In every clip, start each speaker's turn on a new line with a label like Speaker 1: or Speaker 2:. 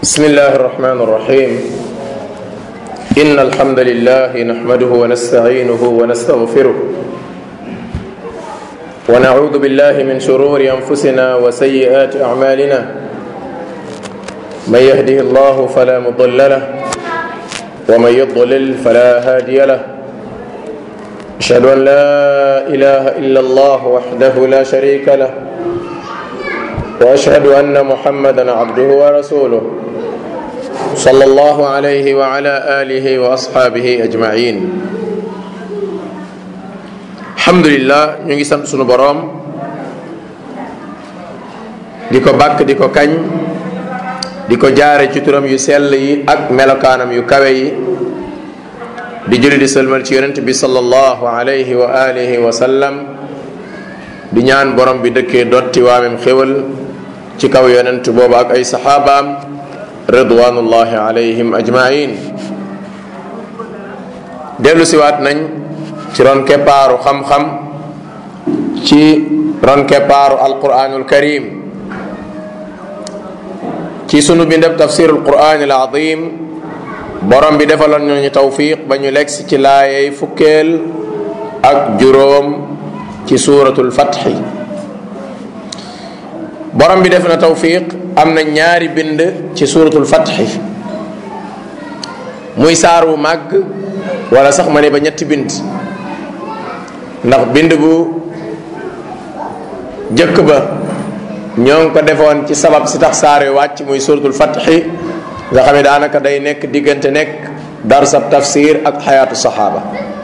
Speaker 1: بسم الله الرحمن الرحيم إن الحمد لله نحمده ونستعينه ونستغفره ونعوذ بالله من شرور أنفسنا وسيئات أعمالنا من يهده الله فلا مضل له ومن يضلل فلا هادي له أشهد أن لا إله إلا الله وحده لا شريك له واشهد ان محمدا عبده ورسوله صلى الله عليه وعلى اله واصحابه اجمعين الحمد لله ñu ngi sant sunu boroom di ko bàkk di ko kañ di ko jaare ci turam yu sell yi ak melokaanam yu kawe yi di julli di sëlmal ci yonent bi sallallahu alayhi wa alihi wa sallam di ñaan borom bi dëkkee dotti waamem xéwal ci kaw yonent boobu ak ay saxaabaam ridwanullahi alayhim ajmain dellu siwaat nañ ci ron keppaaru xam-xam ci ron keppaaru alquranul karim ci sunu bindab tafsirul quran al azim borom bi defaloon ñu tawfiq ba ñu legsi ci laayey fukkeel ak juróom ci suuratul fatxi borom bi def na tawfiq am na ñaari bind ci suuratul fatxi muy saar wu màgg wala sax ma ne ba ñetti bind ndax bind bu jëkk ba ñoo ngi ko defoon ci sabab si tax saar yu wàcc muy suuratul fatxi nga xam ne daanaka day nekk diggante nekk darsab tafsir ak xayaatu saxaaba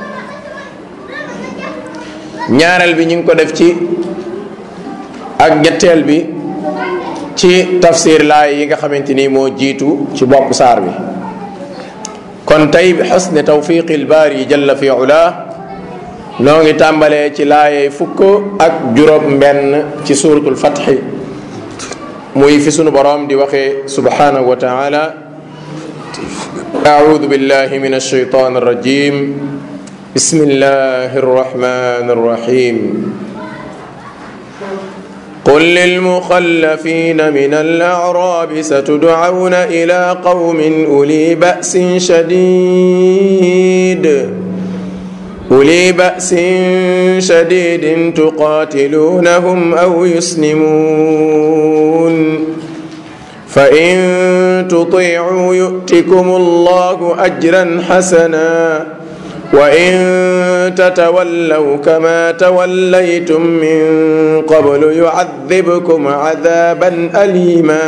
Speaker 1: ñaareel bi ñu ngi ko def ci ak ñetteel bi ci tafsir laay yi nga xamante ni moo jiitu ci bopp saar bi kon tey bi xusne tawfiqi lbaari jalla fi ula noo ngi tàmbalee ci laayey fukk ak juróom mbenn ci suratul fatxi muy fi sunu boroom di waxee subhanahu wa taala أعوذ بالله من الشيطان الرجيم بسم الله الرحمن الرحيم قل للمخلفين من الأعراب ستدعون إلى قوم أولي بأس شديد أولي بأس شديد تقاتلونهم أو يسلمون فإن تطيعوا يؤتكم الله أجرا حسنا وإن تتولوا كما توليتم من قبل يعذبكم عذابا أليما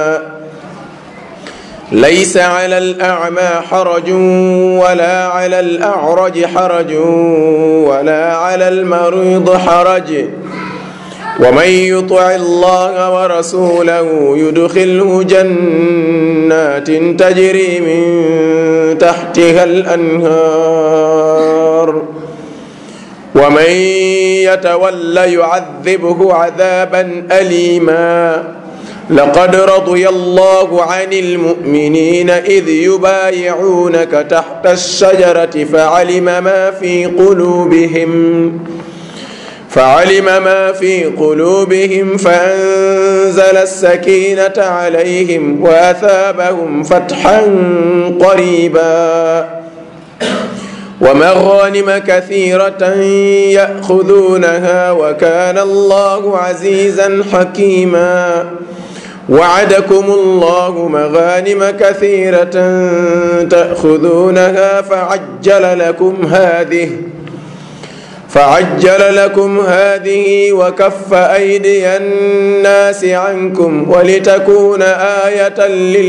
Speaker 1: ليس على الأعمى حرج ولا على الأعرج حرج ولا على المريض حرج ومن يطع الله ورسوله يدخله جنات تجري من تحتها الانهار ومن يتول يعذبه عذابا اليما لقد رضي الله عن المؤمنين اذ يبايعونك تحت الشجره فعلم ما في قلوبهم فعلم ما في قلوبهم فأنزل السكينة عليهم وأثابهم فتحا قريبا ومغانم كثيرة يأخذونها وكان الله عزيزا حكيما وعدكم الله مغانم كثيرة تأخذونها فعجل لكم هذه فعجل لكم هذه وكف أيدي الناس عنكم ولتكون آية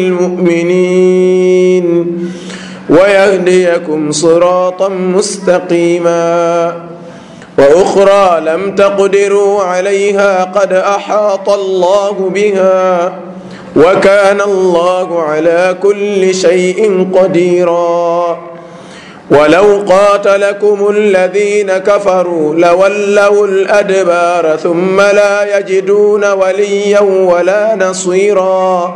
Speaker 1: للمؤمنين ويهديكم صراطا مستقيما وأخرى لم تقدروا عليها قد أحاط الله بها وكان الله على كل شيء قديرا ولو قاتلكم الذين كفروا لولوا الادبار ثم لا يجدون وليا ولا نصيرا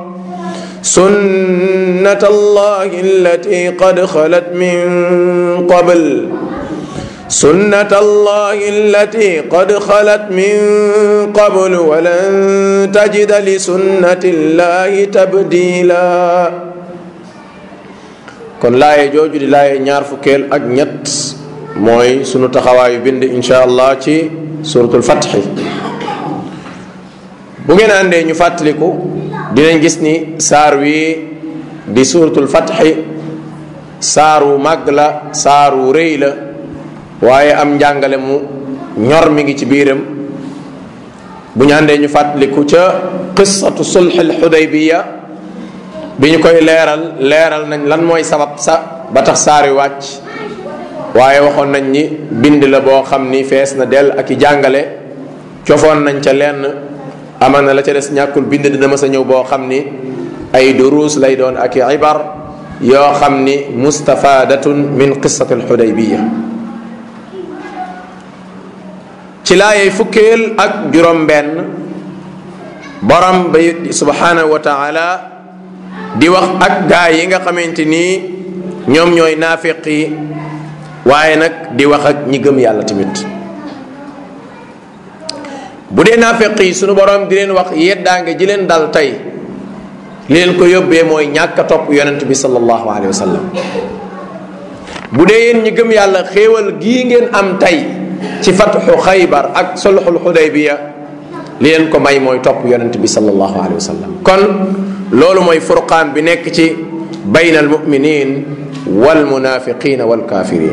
Speaker 1: سنه الله التي قد خلت من قبل سنة الله التي قد خلت من قبل ولن تجد لسنة الله تبديلا kon laaye jooju di laaye ñaar fukkeel ak ñett mooy sunu taxawaayu bind insha allah ci suratul fatxi bu ngeen àndee ñu fàttaliku dinañ gis ni saar wi di suratul fatxi saaru màgg la saaru rëy la waaye am njàngale mu ñor mi ngi ci biiram bu ñu àndee ñu fàttaliku ca qissatu sulxil xudaybiya bi ñu koy leeral leeral nañ lan mooy sabab sa ba tax saari wàcc waaye waxoon nañ ni bind la boo xam ni fees na dell ak i jàngale cofoon nañ ca lenn aman na la ca des ñàkkul bind dina mës a ñëw boo xam ni ay duruus lay doon ak i ibar yoo xam ni mustafadatun min qissati alxudaybiya ci laayey fukkeel ak juróom benn borom ba subhanahu wa taala di wax ak gaa yi nga xamante nii ñoom ñooy naafiq yi waaye nag di wax ak ñi gëm yàlla tamit bu dee naafiq yi sunu borom di leen wax yeddaange ji leen dal tey li leen ko yóbbee mooy ñàkk a topp yonent bi sallallahu alayhi wa sallam bu dee yéen ñi gëm yàlla xéewal gii ngeen am tey ci fatxu xaybar ak sulxul xudaybiya li leen ko may mooy topp yonent bi sallallahu alayhi wa sallam kon loolu mooy furqaan bi nekk ci bayna almuminin walmunafiqina walkafirin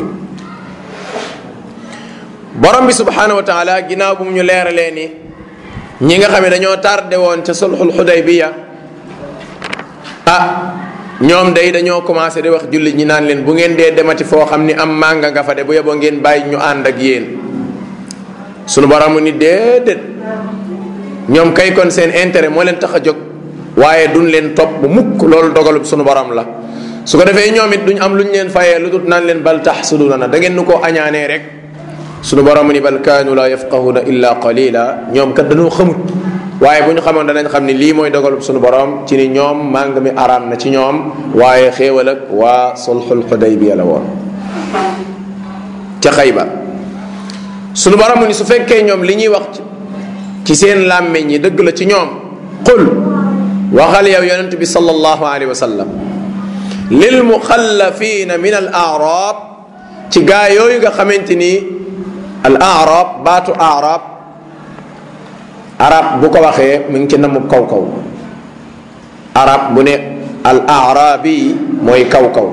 Speaker 1: borom bi subhanahu wa taala ginnaaw bu mu ñu leeralee ni ñi nga xam ne dañoo tardé woon ca sulxul xudaybiya ah ñoom day dañoo commencé di wax jullit ñi naan leen bu ngeen dee demati foo xam ni am mànga nga fa de bu yeboo ngeen bàyyi ñu ànd ak yéen sunu borom ni déedéet ñoom kay kon seen intérêt moo leen tax a jóg waaye duñ leen topp bu mukk loolu dogalub sunu borom la su ko defee ñoom it duñ am luñ leen fayee lu dut naan leen bal taxsuduna na da ngeen nu koo añaanee rek sunu borom ni bal kaanu la yafqahuna illa qalila ñoom kat dañoo xamut waaye bu ñu xamoon danañ xam ni lii mooy dogalub sunu borom ci ni ñoom màng mi araam na ci ñoom waaye xéewal ak waa sulxul xudaybiya la woon ca xayba sunu borom ni su fekkee ñoom li ñuy wax ci seen làmmeñ yi dëgg la ci ñoom qul waxal yow yonent bi sallallahu alayhi wa sallam lil muxallafina min al arab ci gaa yooyu nga xamante ni al arab baatu arab arab bu ko waxee mu ngi ci namu kaw kaw arab bu ne al arabi mooy kaw kaw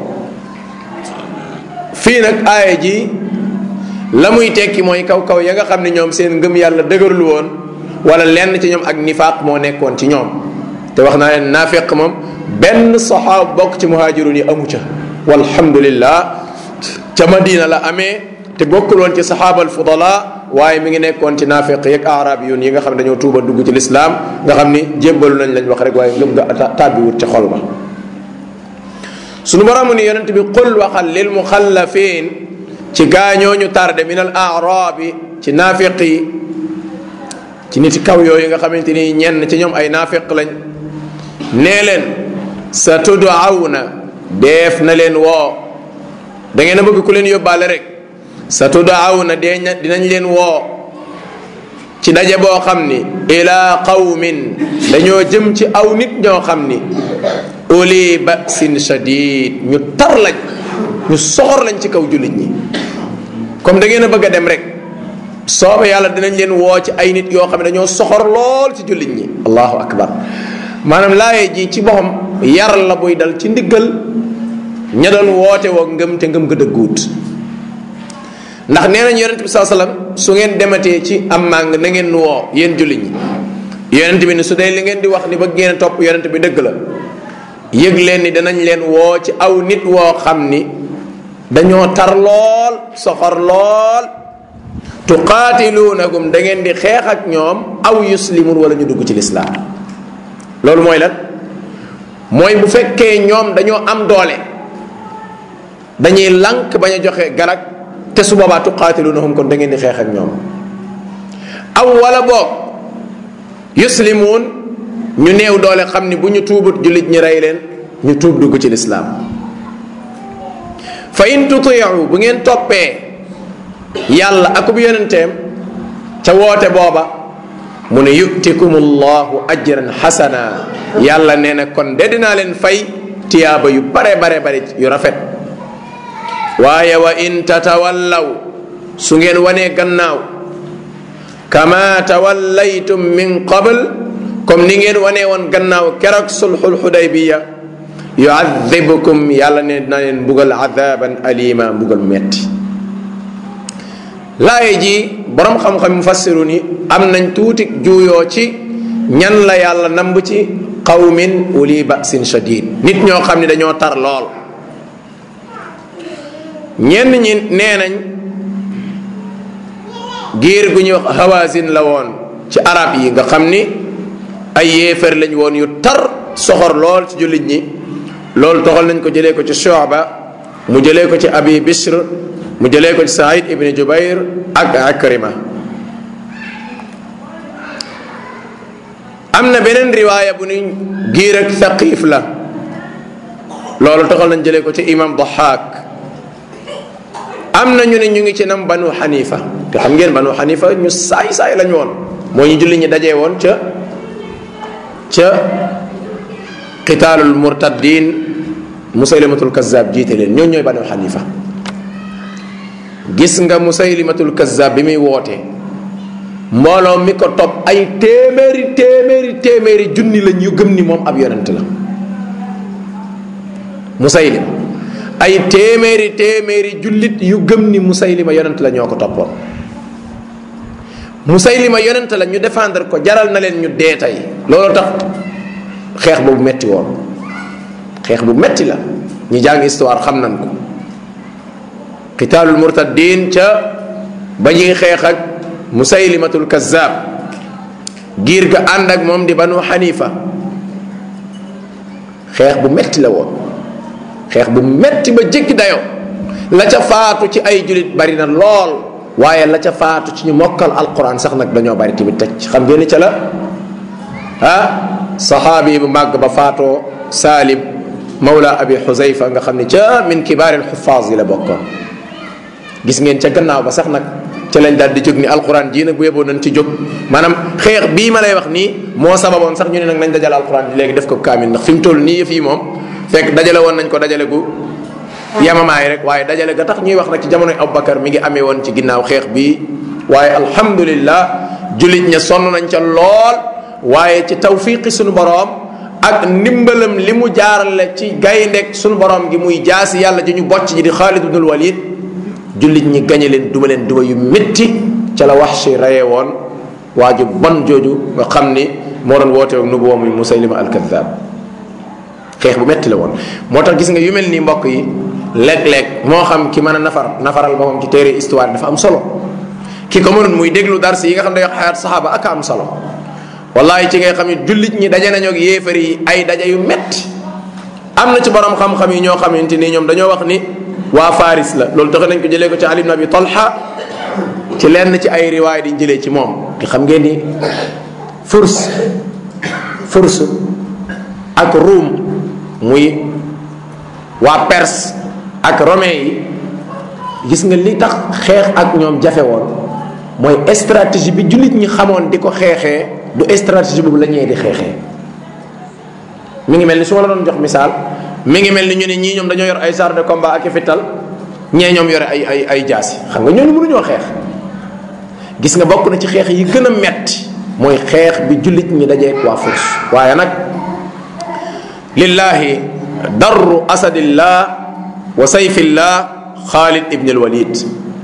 Speaker 1: fii nag aaya ji la muy tekki mooy kaw kaw ya nga xam ne ñoom seen ngëm yàlla dëgërul woon wala lenn ci ñoom ak nifaaq moo nekkoon ci ñoom te wax naa leen naafiq moom benn saxaab bokk ci muhaajirun yi amu ca walhamdulillah ca madina la amee te bokkul woon ci saxaabal fudala waaye mi ngi nekkoon ci naafiq yeeg arab yun yi nga xam ne dañoo tuuba dugg ci lislaam nga xam ni jébbalu nañ lañ wax rek waaye ngëm nga tàbbiwut ci xol ba sunu borom ni yonent bi qul waxal lil muxallafin ci gaañooñu tarde min al arabi ci naafiq yi ci nit kaw yooyu nga xamante ni ñenn ci ñoom ay naafiq lañ nee leen sa tudawna deef na leen woo da ngeen a bëgg ku leen yóbbaale rek sa tudawna dee dinañ leen woo ci daje boo xam ni ila qawmin dañoo jëm ci aw nit ñoo xam ni uli basin shadid ñu tar lañ ñu soxor lañ ci kaw jullit ñi comme da ngeen a bëgg a dem rek sooba yàlla dinañ leen woo ci ay nit yoo xam ne dañoo soxor lool ci jullit ñi allahu akbar maanaam laaye ji ci boppam yar la buy dal ci ndiggal ña doon woote woo ngëm te ngëm nga dëgguut ndax nee nañ yonent bi saa sallam su ngeen dematee ci am màng na ngeen nu woo yéen jullit ñi yonent bi ni su dee li ngeen di wax ni ba ngeen topp yonent bi dëgg la yëg leen ni danañ leen woo ci aw nit woo xam ni dañoo tar lool soxor lool tuqaatiluunahum da ngeen di xeex ak ñoom aw yuslimun wala ñu dugg ci lislaam loolu mooy lan mooy bu fekkee ñoom dañoo am doole dañuy lànk bañ a joxe garag te su boobaa tuqaatiluunahum kon da ngeen di xeex ak ñoom aw wala boog yuslimuun ñu néew doole xam ni bu ñu tuubut jullit ñi rey leen ñu tuub dugg ci lislaam fa in tutiicu bu ngeen toppee yàlla akub yonenteem ca woote booba mu ne yutikum allahu ajran xasana yàlla nee na kon de dinaa leen fay tiyaaba yu bare bare bare yu rafet waaye wa in tatawallaw su ngeen wanee gannaaw kama tawallaytum min qabl comme ni ngeen wanee woon gannaaw keroog sulxul xudaybiya yuadibukum yàlla ne dina leen mbugal adaban alima mbugal metti laaye ji borom xam-xam mufassiru ni am nañ tuuti juuyoo ci ñan la yàlla namb ci qawmin uli basin shadid nit ñoo xam ne dañoo tar lool ñenn ñi nee nañ giir gu ñuy wax hawazin la woon ci arab yi nga xam ni ay yéefar lañ woon yu tar soxor lool ci jullit ñi loolu toxal nañ ko jëlee ko ci Shu'ba mu jëlee ko ci Abi Bishr mu jëlee ko ci Saïd ibn Jubayr ak Akrima am na beneen riwaaya bu ni giir ak Thaqif la loolu toxal nañ jëlee ko ci imam Dahak am na ñu ne ñu ngi ci nam banu xanifa te xam ngeen banu xanifa ñu saay saay lañ woon moo ñu julli ñi dajee woon ca ca qitaalul murtaddin musaylimatul kazzab jiite leen ñoo ñooy banu xanifa gis nga musaylimatul kazzab bi muy woote mbooloo mi ko topp ay téeméeri téeméeri téeméeri junni lañ yu gëm ni moom ab yonent la musaylim ay téeméeri téeméeri jullit yu gëm ni musaylima yonent la ñoo ko toppoon musaylima yonent la ñu défendre ko jaral na leen ñu dee tey loolu tax xeex boobu metti woon xeex bu metti la ñi jàng histoire xam nañ ko qitaalul murtaddin ca ba ñuy xeex ak musaylimatul kazzab giir ga ànd ak moom di banu xanifa xeex bu metti la woon xeex bu metti ba jéggi dayoo la ca faatu ci ay julit bari na lool waaye la ca faatu ci ñu mokkal alquran sax nag dañoo bari tamit teg xam ngeen ni ca la ah saxaabi bu màgg ba faatoo Salim mawla abi Xuzayfa nga xam ne ca min kibaaril xufaas yi la bokkoon gis ngeen ca gannaaw ba sax nag ca lañ daal di jóg ni alquran jii nag bu yeboo nañ ci jóg maanaam xeex bii ma lay wax nii moo sababoon sax ñu ne nag nañ dajale alquran ji léegi def ko kaamil ndax fi mu toll nii yëf yi moom fekk dajale woon nañ ko dajale gu yamamaay rek waaye dajale ga tax ñuy wax nag ci jamonoy Abubakar mi ngi amee woon ci ginnaaw xeex bii waaye alhamdulillah jullit ña sonn nañ ca lool waaye ci tawfiqi suñu boroom ak ndimbalam li mu jaarale ci gayndeg suñu boroom gi muy jaasi yàlla ji ñu bocc ji di Xaalid ibnul Walid jullit ñi gañe leen duma leen duma yu métti ca la wax si rayee woon waa ju bon jooju nga xam ni moo doon woote ak nubuwa muy Musaylima al-Kaddaab xeex bu metti la woon moo tax gis nga yu mel nii mbokk yi léeg-léeg moo xam ki mën a nafar nafaral boppam ci téere histoire dafa am solo ki ko mënul muy déglu dars yi nga xam ne day wax xayaat saxaaba ak am solo wallahi ci ngay xam ne jullit ñi daje nañoo ak yéefar yi ay daje yu metti am na ci borom xam-xam yi ñoo xamante ni ñoom dañoo wax ni waa Faris la loolu tax nañ ko jëlee ko ci Ali ibn Abi Talha ci lenn ci ay riwaay di jëlee ci moom te xam ngeen ni furs furs ak ruum muy waa Perse ak romain yi gis nga li tax xeex ak ñoom jafe woon mooy stratégie bi jullit ñi xamoon di ko xeexee du stratégie boobu la ñee di xeexee mi ngi mel ni su ma la doon jox misaal mi ngi mel ni ñu ne ñii ñoom dañoo yor ay chars de combat ak i fital ñee ñoom yore ay ay ay jaasi xam nga ñooñu mënuñoo xeex gis nga bokk na ci xeex yi gën a metti mooy xeex bi jullit ñi dajee waa furs waaye nag lillahi darru asadillah wa sayfillah xaalid ibn alwalid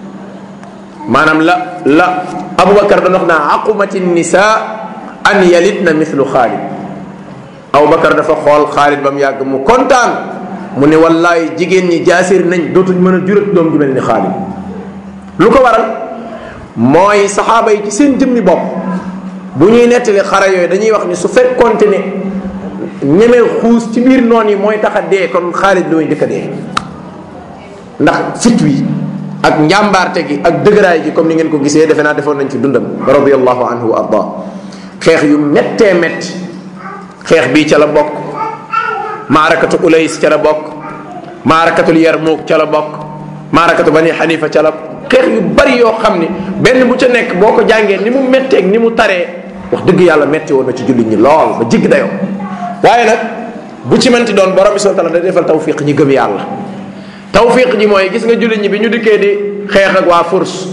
Speaker 1: maanaam la la aboubacar doon wax naa aqumati nisa an yalidna mithlu xaalid aboubacar dafa xool xaalid ba mu yàgg mu kontaan mu ne wallaay jigéen ñi jaasir nañ dootuñ mën a jurat doom ju mel ni xaalid lu ko waral mooy saxaaba yi ci seen jëmmi bopp bu ñuy nettali xare yooyu dañuy wax ni su fekkonte ne ñemee xuus ci biir noon yi mooy tax a dee kon xaalid lu muy dëkk a dee ndax fit wi ak njàmbaarte gi ak dëgëraay gi comme ni ngeen ko gisee defe naa defoon nañ ci dundam radiallahu anhu wa arda xeex yu méttee métti xeex bii ca la bokk maarakatu ulays ca la bokk maarakatul yarmuuk ca la bokk maarakatu bani xanifa ca la xeex yu bari yoo xam ni benn bu ca nekk boo ko jàngee ni mu metteeg ni mu taree wax dëgg yàlla metti woon na ci jullit ñi lool ba jigg dayoo waaye nag bu ci mënti doon borom bi subhanahu wa ta'ala da defal tawfiq ñi gëm yàlla tawfiq ji mooy gis nga jullit ñi bi ñu dikkee di xeex ak waa furs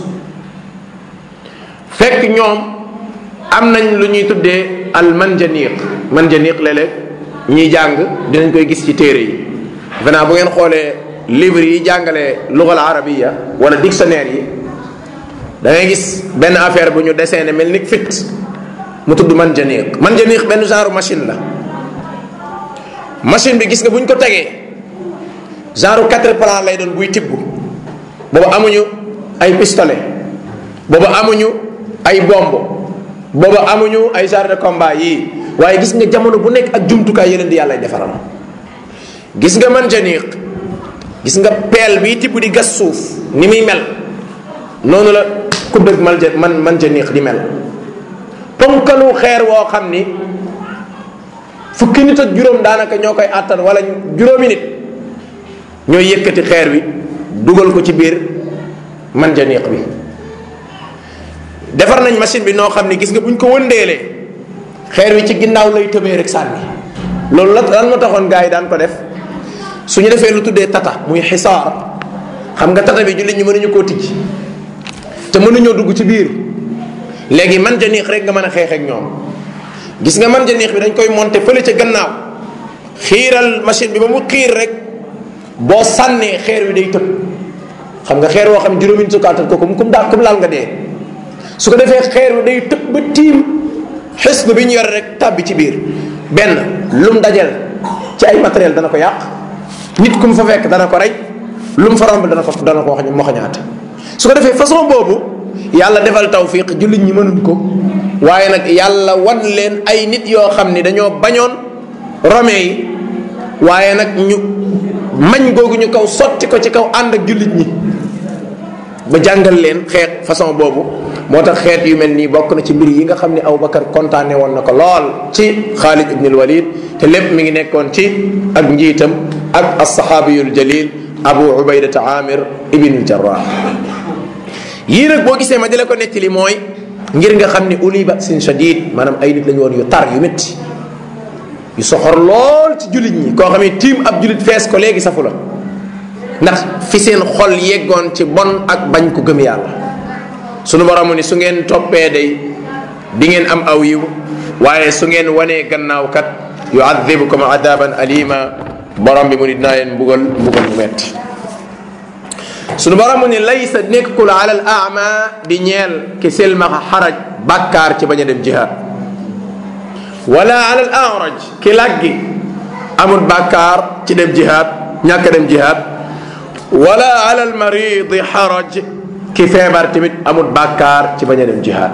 Speaker 1: fekk ñoom am nañ lu ñuy tuddee al manjaniq manjaniq léeg-léeg ñiy jàng dinañ koy gis ci téere yi venant bu ngeen xoolee livre yi jàngalee lugal arabiya wala dictionnaire yi da ngay gis benn affaire bu ñu dessiné mel ni fit mu tudd manjaniq manjaniq benn genre machine la machine bi gis nga bu ñu ko tegee genre quatre plan lay doon buy tibb boobu amuñu ay pistolet boobu amuñu ay bomb boobu amuñu ay genre de combat yii waaye gis nga jamono bu nekk ak jumtukaay yeneen di yàlla defaral gis nga manjaniq gis nga peel bii tibb di gas suuf ni muy mel noonu la ku dëgg malja man manjaniq di mel ponkalu xeer woo xam ni fukki nit ak juróom daanaka ñoo koy àttan wala juróomi nit ñooy yëkkati xeer wi dugal ko ci biir manjaniq bi defar nañ machine bi noo xam ni gis nga buñ ko wëndeelee xeer wi ci ginnaaw lay tëbee rek sànni loolu la lan moo taxoon gars yi daan ko def su ñu defee lu tuddee tata muy xisaar xam nga tata bi jullit ñi mënuñu koo tijj te mënuñoo dugg ci biir léegi manjaniq rek nga mën a xeex ak ñoom gis nga manjaniq bi dañ koy monter fële ca gannaaw xiiral machine bi ba mu xiir rek boo sànnee xeer wi day tëb xam nga xeer woo xam juróomi sukaatal ko kum kum daal kum laal nga dee su ko defee xeer wi day tëb ba tiim xis bi ñu yore rek tàbbi ci biir benn lum dajal ci ay matériel dana ko yàq nit ku mu fa fekk dana ko rey lu mu fa romb dana ko dana ko wax ñu moxañaate su ko defee façon boobu yàlla defal tawfiq jullit ñi mënuñ ko waaye nag yàlla wan leen ay nit yoo xam ni dañoo bañoon rome yi waaye nag ñu mañ googu ñu kaw sotti ko ci kaw ànd ak jullit ñi ba jàngal leen xeet façon boobu moo tax xeet yu mel nii bokk na ci mbir yi nga xam ne Abubakar kontaane woon na ko lool ci Xaalid ibn al-Walid te lépp mi ngi nekkoon ci ak njiitam ak as-sahabiyul jalil Abu Ubaydata Amir ibn al-Jarrah yii nag boo gisee ma di la ko nettali mooy ngir nga xam ni uli ba'sin shadid maanaam ay nit lañu woon yu tar yu métti yu soxor lool ci jullit ñi koo xam ne tiim ab jullit fees ko léegi safu la ndax fi seen xol yeggoon ci bon ak bañ ko gëm yàlla sunu borom ni su ngeen toppee day di ngeen am aw yiw waaye su ngeen wanee gannaaw kat yuadibukum adaban alima borom bi mu ni dinaa leen mbugal mbugal mu metti sunu borom mu ni laysa nekkul ala al ama di ñeel ki silmaxa xaraj bàkkaar ci bañ a dem jihaad wala ala al araj ki laggi amul bàkkaar ci dem jihaad ñàkk dem jihaad wala ala al maridi xaraj ki feebar tamit amul bàkkaar ci bañ a dem jihaad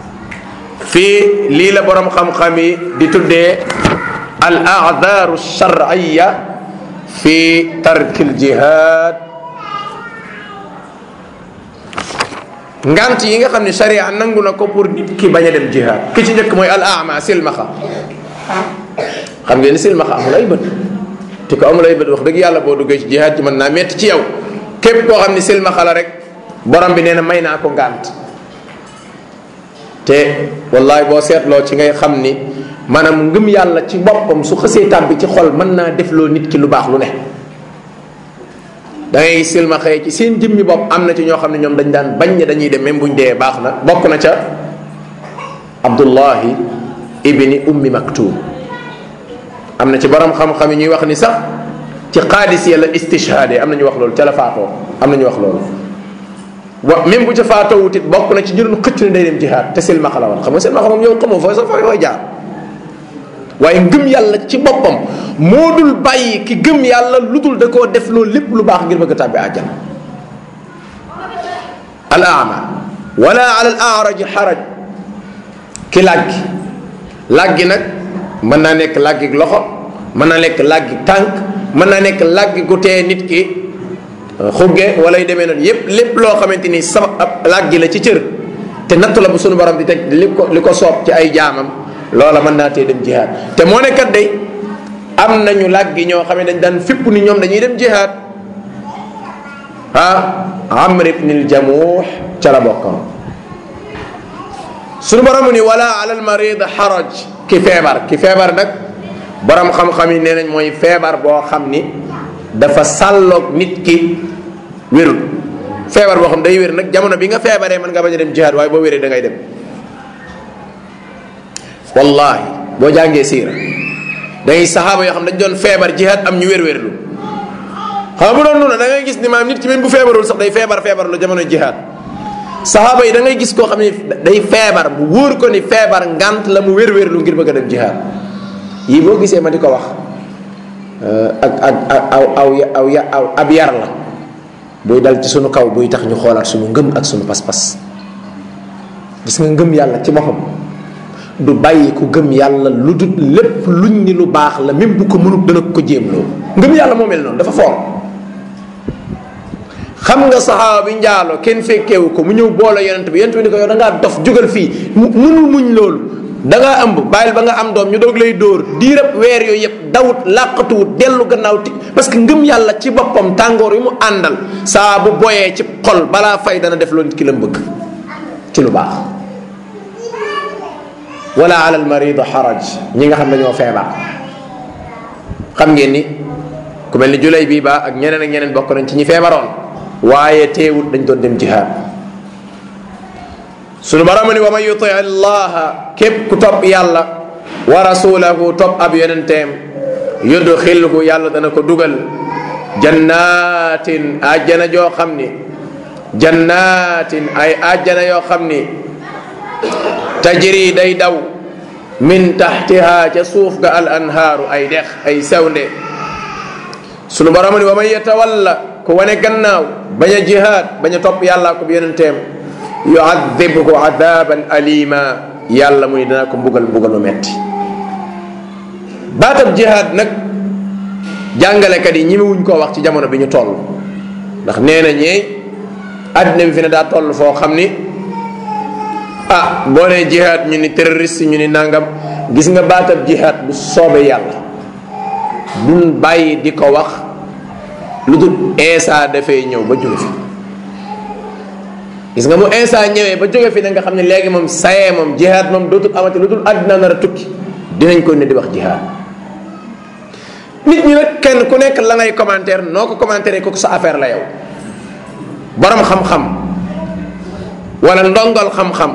Speaker 1: fii lii la borom xam-xam yi di tuddee al aadaru sharciya fi tarki al jihaad ngant yi nga xam ne sharia nangu na ko pour nit ki bañ a dem jihaad ki ci njëkk mooy al ama silmaxa xam ngeen ni silmaxa amul ay bët te ko amul ay bët wax dëgg yàlla boo duggee ci jihaad ci mën naa metti ci yow képp koo xam ne silmaxa la rek borom bi nee na may naa ko ngant te wallahi boo seetloo ci ngay xam ni maanaam ngëm yàlla ci boppam su xësee tàbbi ci xol mën naa def loo nit ki lu baax lu ne da ngay silmaxee ci seen jëmmi bopp am na ci ñoo xam ne ñoom dañ daan bañ ne dañuy dem même buñ dee baax na bokk na ca abdullahi ibni ummi maktum am na ci borom xam-xam yi ñuy wax ni sax ci xaadis ya la istishhaade am na ñu wax loolu ca la faatoo am na ñu wax loolu wa même bu ca faatoo wutit bokk na ci ñu doon xëcc ne day dem jihaad te silmaxa la woon xam nga silmaxa moom yow xamoo fooy sa fooy fooy jaar waaye ngëm yàlla ci boppam moo dul bàyyi ki gëm yàlla lu dul da koo def loolu lépp lu baax ngir bëgg a tàbbi àjjana al ama wala ala al araj xaraj ki làggi làggi nag mën naa nekk làggi loxo mën naa nekk làggi tànk mën naa nekk làggi gu tee nit ki xugge wala yu demee noonu yépp lépp loo xamante ni sama ab làggi la ci cër te nattu la bu sunu borom di teg li ko li ko soob ci ay jaamam loola mën naa tee dem jihaad te moo ne kat day am nañu làggi ñoo xam ne dañ daan fipp ni ñoom dañuy dem jihaad ah amr ibn al jamuux ca la bokkoon sunu borom ni wala ala al marid xaraj ki feebar ki feebar nag borom xam-xam yi nee nañ mooy feebar boo xam ni dafa sàlloog nit ki wérul feebar boo xam day wér nag jamono bi nga feebaree mën nga bañ a dem jihaad waaye boo wéree da ngay dem wallahi boo jàngee siira dangay saxaaba yoo xam dañ doon feebar jihaad am ñu wér-wérlu xam nga bu doon noonu da ngay gis ni maam nit ki même bu feebarul sax day feebar feebar lu jamono jihaad saxaaba yi da ngay gis koo xam ne day feebar bu wóor ko ni feebar ngant la mu wér-wérlu ngir bëgg a dem jihaad yii boo gisee ma di ko wax ak ak aw aw aw aw ab yar la buy dal ci sunu kaw buy tax ñu xoolaat sunu ngëm ak sunu pas-pas gis nga ngëm yàlla ci boppam du bàyyi ku gëm yàlla lu dul lépp luñ ni lu baax la même bu ko mënut dana ko jéem loo ngëm yàlla moo mel noonu dafa foor xam nga saxaaba bi njaaloo kenn fekkeewu ko mu ñëw boole yonent bi yonent bi ni ko yow da ngaa dof jógal fii mu mënul muñ loolu da ngaa ëmb bàyyil ba nga am doom ñu doog lay dóor diirab weer yooyu yëpp dawut làqatuwut dellu gannaaw ti parce que ngëm yàlla ci boppam tàngoor yi mu àndal saa bu boyee ci xol balaa fay dana def loolu nit ki la bëgg ci lu baax wala ala al marid xaraj ñi nga xam ne ñoo feebar xam ngeen ni ku mel ni julay bii ba ak ñeneen ak ñeneen bokk nañ ci ñi feebaroon waaye teewut dañ doon dem jihaad sunu borom ni wa man yuti allaha képp ku topp yàlla wa rasulahu topp ab yonenteem yudxilhu yàlla dana ko dugal jannatin ajjana joo xam ni jannatin ay ajjana yoo xam ni tajri day daw min taxtiha ca suuf ga al anhaaru ay dex ay sewnde sunu borom ni wa man yatawalla ku wane gannaaw bañ a jihaad bañ a topp yàllaa ko yonenteem yuadibhu adaban alima yàlla muy dana ko mbugal mbugalu metti baatab jihaad nag jàngalekat yi ñi wuñ koo wax ci jamono bi ñu toll ndax nee na ñee àddina bi fi ne daa toll foo xam ni ah boo nee jihaad ñu ni terroriste ñu ni nangam gis nga baatab jihaad bu soobee yàlla duñ bàyyi di ko wax lu dul Eesa dafay ñëw ba jóge fi gis nga mu Eesa ñëwee ba jóge fi na nga xam ne léegi moom sayee moom jihaad moom dootul amati lu dul àddina nar a tukki dinañ ko ne di wax jihaad nit ñi nag kenn ku nekk la ngay commentaire noo ko commentaire ko sa affaire la yow borom xam-xam wala ndongal xam-xam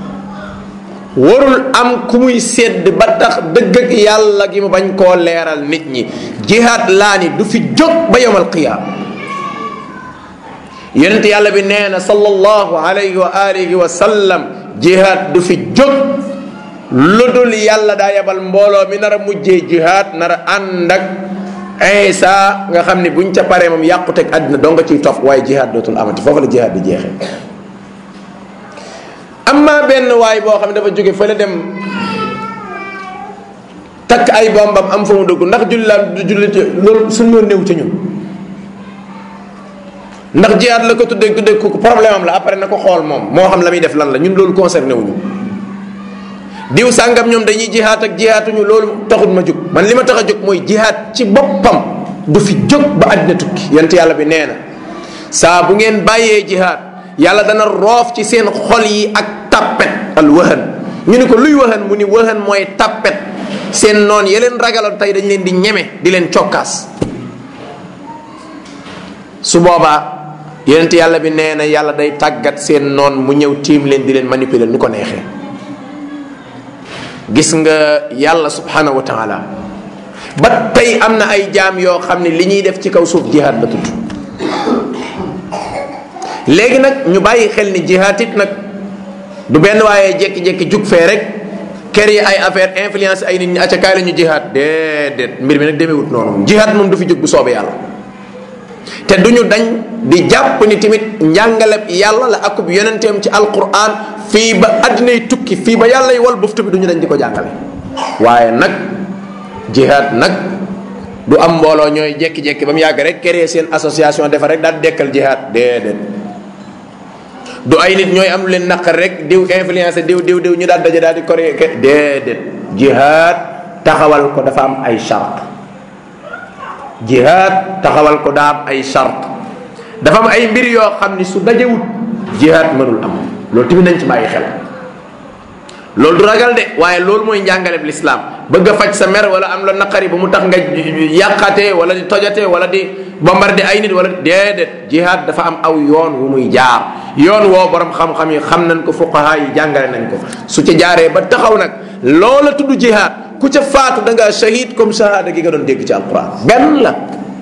Speaker 1: warul am ku muy sedd ba tax dëgg ak yàlla gi mu bañ koo leeral nit ñi jihaad laa ni du fi jóg ba yowmal qiyaam yonent yàlla bi nee na sallallahu alayhi wa alihi wa sallam jihaad du fi jóg lu dul yàlla daa yebal mbooloo mi nar a mujjee jihaad nar a ànd ak Isa nga xam ne buñ ca paree moom yàquteg àddina doo nga ciy tof waaye jihaad dootul amati foofu la jihaad di jeexee amma benn waay boo xam ne dafa jóge fële dem takk ay bombam am fa mu dugg ndax jullilaam du julli loolu suñu yoon néew ca ñun ndax jihaad la ko tuddee tuddee ko problème am la après na ko xool moom moo xam la muy def lan la ñun loolu concerné wuñu diw sàngam ñoom dañuy jihaat ak jihaatuñu loolu taxut ma jóg man li ma tax a jóg mooy jihaat ci boppam du fi jóg ba àddina tukki yent yàlla bi nee na saa bu ngeen bàyyee jihaat yàlla dana roof ci seen xol yi ak tappet al wahan ñu ni ko luy wahan mu ni wahan mooy tappet seen noon ya leen ragaloon tey dañ leen di ñeme di leen cokkaas su boobaa yonent yàlla bi nee na yàlla day tàggat seen noon mu ñëw tiim leen di leen manipuler nu ko neexee gis nga yàlla subhanahu wa taala ba tey am na ay jaam yoo xam ne li ñuy def ci kaw suuf jihaad la tudd léegi nag ñu bàyyi xel ni jihaad it nag du benn waaye jékki-jékki jug fee rek kër yi ay affaire influence ay nit ñi acca kaay la ñu jihaad déedéet mbir mi nag demewut noonu jihaad moom du fi jug bu soobee yàlla te duñu dañ di jàpp ni tamit njàngaleb yàlla la akub yonenteem ci alquran fii ba addinay tukki fii ba yàlla yi wal buftu bi duñu dañ di ko jàngale waaye nag jihaad nag du am mbooloo ñooy jekki-jekki ba mu yàgg rek créer seen association defar rek daal dekkal jihaad déedéet du ay nit ñooy am lu leen naqar rek diw influence diw diw diw ñu daal daje daal di coré déedéet jihaad taxawal ko dafa am ay charte jihaad taxawal ko daa am ay charte dafa am ay mbir yoo xam ni su dajewut jihaad mënul am loolu tamit nañ ci bàyyi xel loolu du ragal de waaye loolu mooy njàngale bi lislaam bëgg a faj sa mer wala am la naqari ba mu tax nga yàqatee wala di tojatee wala di bombardé ay nit wala déedéet jihaad dafa am aw yoon wu muy jaar yoon woo borom xam-xam yi xam nañ ko fuqaha yi jàngale nañ ko su ca jaaree ba taxaw nag loola tudd jihaad ku ca faatu da ngaa shahid comme shahada gi nga doon dégg ci alquran benn la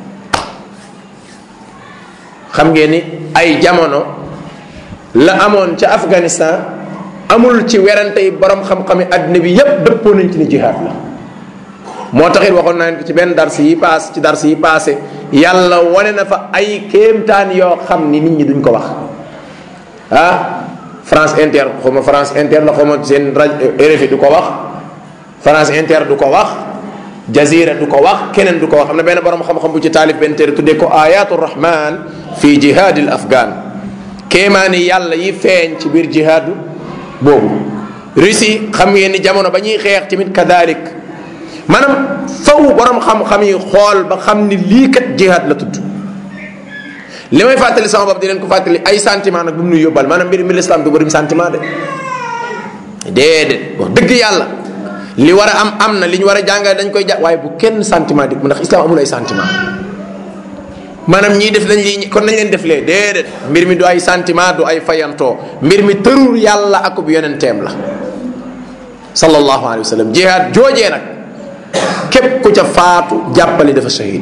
Speaker 1: xam ngeen ni ay jamono la amoon ca Afghanistan amul ci werante yi borom xam-xami àddina bi yépp dëppoo nañ ci ni jihaad la moo taxit waxoon naa ko ci benn dars yi paas ci dars yi passé yàlla wane na fa ay kéemtaan yoo xam ni nit ñi duñ ko wax ah France Inter xawma France Inter la xawma seen rajo RFI du ko wax France Inter du ko wax Jazira du ko wax keneen du ko wax am na benn borom xam-xam bu ci taalif benn téere tuddee ko ayatu rahman fi jihaadil afghan kéemaani yàlla yi feeñ ci biir jihaadu boobu Russie xam ngeen ni jamono ba ñuy xeex tamit kadalik maanaam faw borom xam-xam yi xool ba xam ni lii kat jihaad la tudd li may fàttali sama bopp di leen ko fàttali ay sentiment nag bu mu nuy yóbbal maanaam mbir mi l'islam du bërim sentiment de déedéet wax dëgg yàlla li war a am am na li ñu war a jàngale dañ koy ja waaye bu kenn sentiment di ndax islam amul ay sentiment maanaam ñii def nañ lii kon nañ leen def lee déedéet mbir mi du ay sentiment du ay fayantoo mbir mi tërul yàlla akub yonenteem la sallallahu alayhi wa sallam jihaad joojee nag képp ku ca faatu jàppali dafa shahid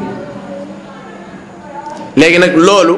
Speaker 1: léegi nag loolu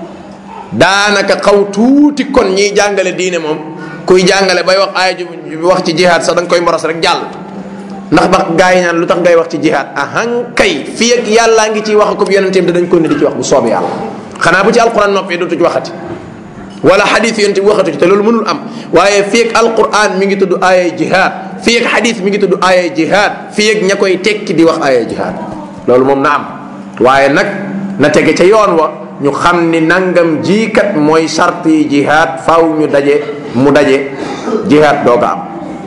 Speaker 1: daanaka xaw tuuti kon ñiy jàngale diine moom kuy jàngale bay wax aaya ju wax ci jihaad sax da nga koy moros rek jàll ndax ba gaa yi naan lu tax ngay wax ci jihaad ahan kay fii ak yàllaa ngi ciy wax ko yonenteem te dañ ko ne di ci wax bu soobee yàlla xanaa bu ci alquran noppee dootu ci waxati wala xadis yonente bi waxatu ci te loolu mënul am waaye fii ak alquran mi ngi tudd aaya jihaad fii ak xadis mi ngi tudd aaya jihaad fii ak ña koy tekki di wax aaya jihaad loolu moom na am waaye nag na tege ca yoon wa ñu xam ni nangam jiikat mooy sart yi jihaad faw ñu daje mu daje jihaad dooga am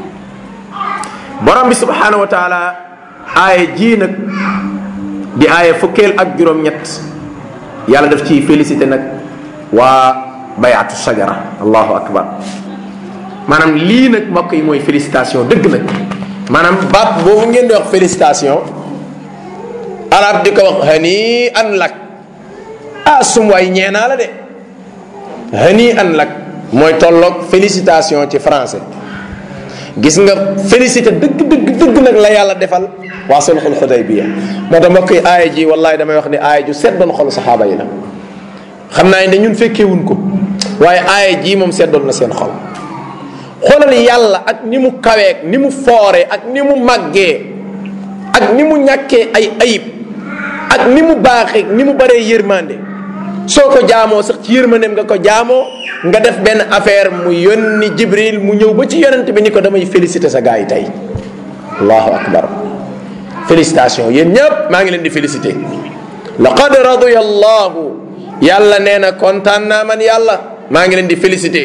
Speaker 1: borom bi subhanahu wa taala aaya jii nag di aaya fukkeel ak juróom-ñett yàlla daf ciy félicité nag waa bayatu sajara allahu akbar maanaam lii nag mbokk yi mooy félicitation dëgg nag maanaam baat boobu ngeen di wax félicitation arab di ko wax hani an lak ah sum waay ñeenaa la de hani an lak mooy tolloog félicitation ci français gis nga félicité dëgg dëgg dëgg nag la yàlla defal waa sulxul xudaybiya moo tax mbokk yi aaya ji wallahi damay wax ni aaya ju seddoon xolu saxaaba yi la xam naa ne ñun fekkeewuñ ko waaye aaya ji moom seddoon na seen xol xoolal yàlla ak ni mu kaweek ni mu foore ak ni mu màggee ak ni mu ñàkkee ay ayib ak ni mu baaxee ni mu baree yërmande soo ko jaamoo sax ci yërmandeem nga ko jaamoo nga def benn affaire mu yónni jibril mu ñëw ba ci yonent bi ni ko damay félicité sa gars yi tey allahu akbar félicitation yéen ñëpp maa ngi leen di félicité laqad radiya allahu yàlla nee na kontaan naa man yàlla maa ngi leen di félicité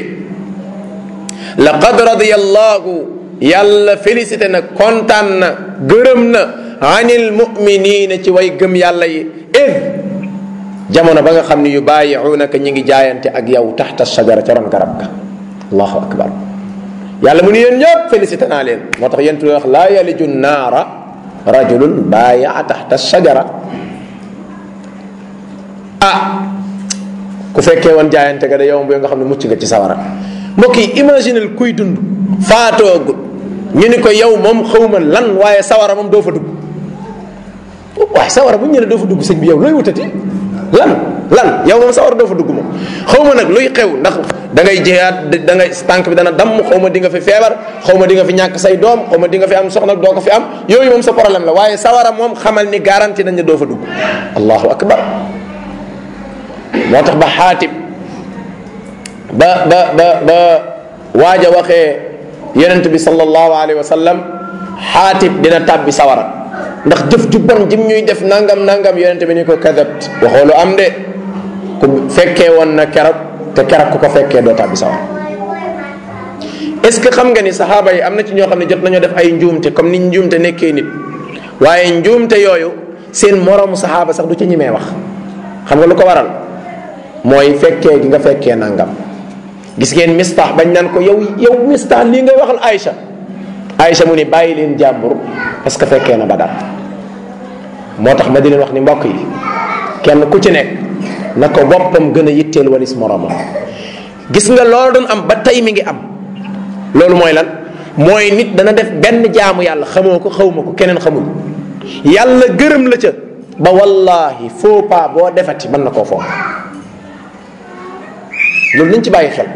Speaker 1: laqad radiya allahu yàlla félicité na kontaan na gërëm na anil muminina ci way gëm yàlla yi id jamono ba nga xam ne yu bàyyiunaka ñi ngi jaayante ak yow taxta sajara ca ron garab ga allahu akbar yàlla mu ni yéen ñëpp félicité naa leen moo tax yéen wax laa yaliju naara rajulun baayaa taxta sajara ah ku fekkee woon jaayante ga da yow bu nga xam ne mucc nga ci sawara mbokk yi imaginel kuy dund faatoogut ñu ni ko yow moom xawma lan waaye sawara moom doo fa dugg waaye sawara bu ñu ne doo fa dugg sëñ bi yow looy wutati lan lan yow moom sawara doo fa dugg moom xaw ma nag luy xew ndax da ngay jihaat da ngay tànk bi dana damm xaw ma di nga fi feebar xaw ma di nga fi ñàkk say doom xaw ma di nga fi am soxna doo ko fi am yooyu moom sa problème la waaye sawara moom xamal ni garanti nañ ne doo fa dugg allahu akbar moo tax ba xaatib ba ba ba ba waaj a waxee yonent bi sallallahu alayhi wa sallam xaatib dina tàbbi sawara ndax jëf ju bon jim ñuy def nangam nangam yonent bi ni ko kadabt waxoo lu am de ku fekkee woon na keroog te keroog ku ko fekkee doo tàbbi sawara est ce que xam nga ni saxaaba yi am na ci ñoo xam ne jot nañoo def ay njuumte comme ni njuumte nekkee nit waaye njuumte yooyu seen moroomu saxaaba sax du ci ñimee wax xam nga lu ko waral mooy fekkee gi nga fekkee nangam gis ngeen mistaax bañ naan ko yow yow mistaax lii ngay waxal Aïcha Aïcha mu ni bàyyi leen jàmbur parce que fekkee na Badar moo tax ma di leen wax ni mbokk yi kenn ku ci nekk na ko boppam gën a yitteel walis moromam gis nga loolu doon am ba tey mi ngi am loolu mooy lan mooy nit dana def benn jaamu yàlla xamoo ko xawma ko keneen xamul yàlla gërëm la ca ba wallahi faux pas boo defati mën na koo foog loolu nañ ci bàyyi xel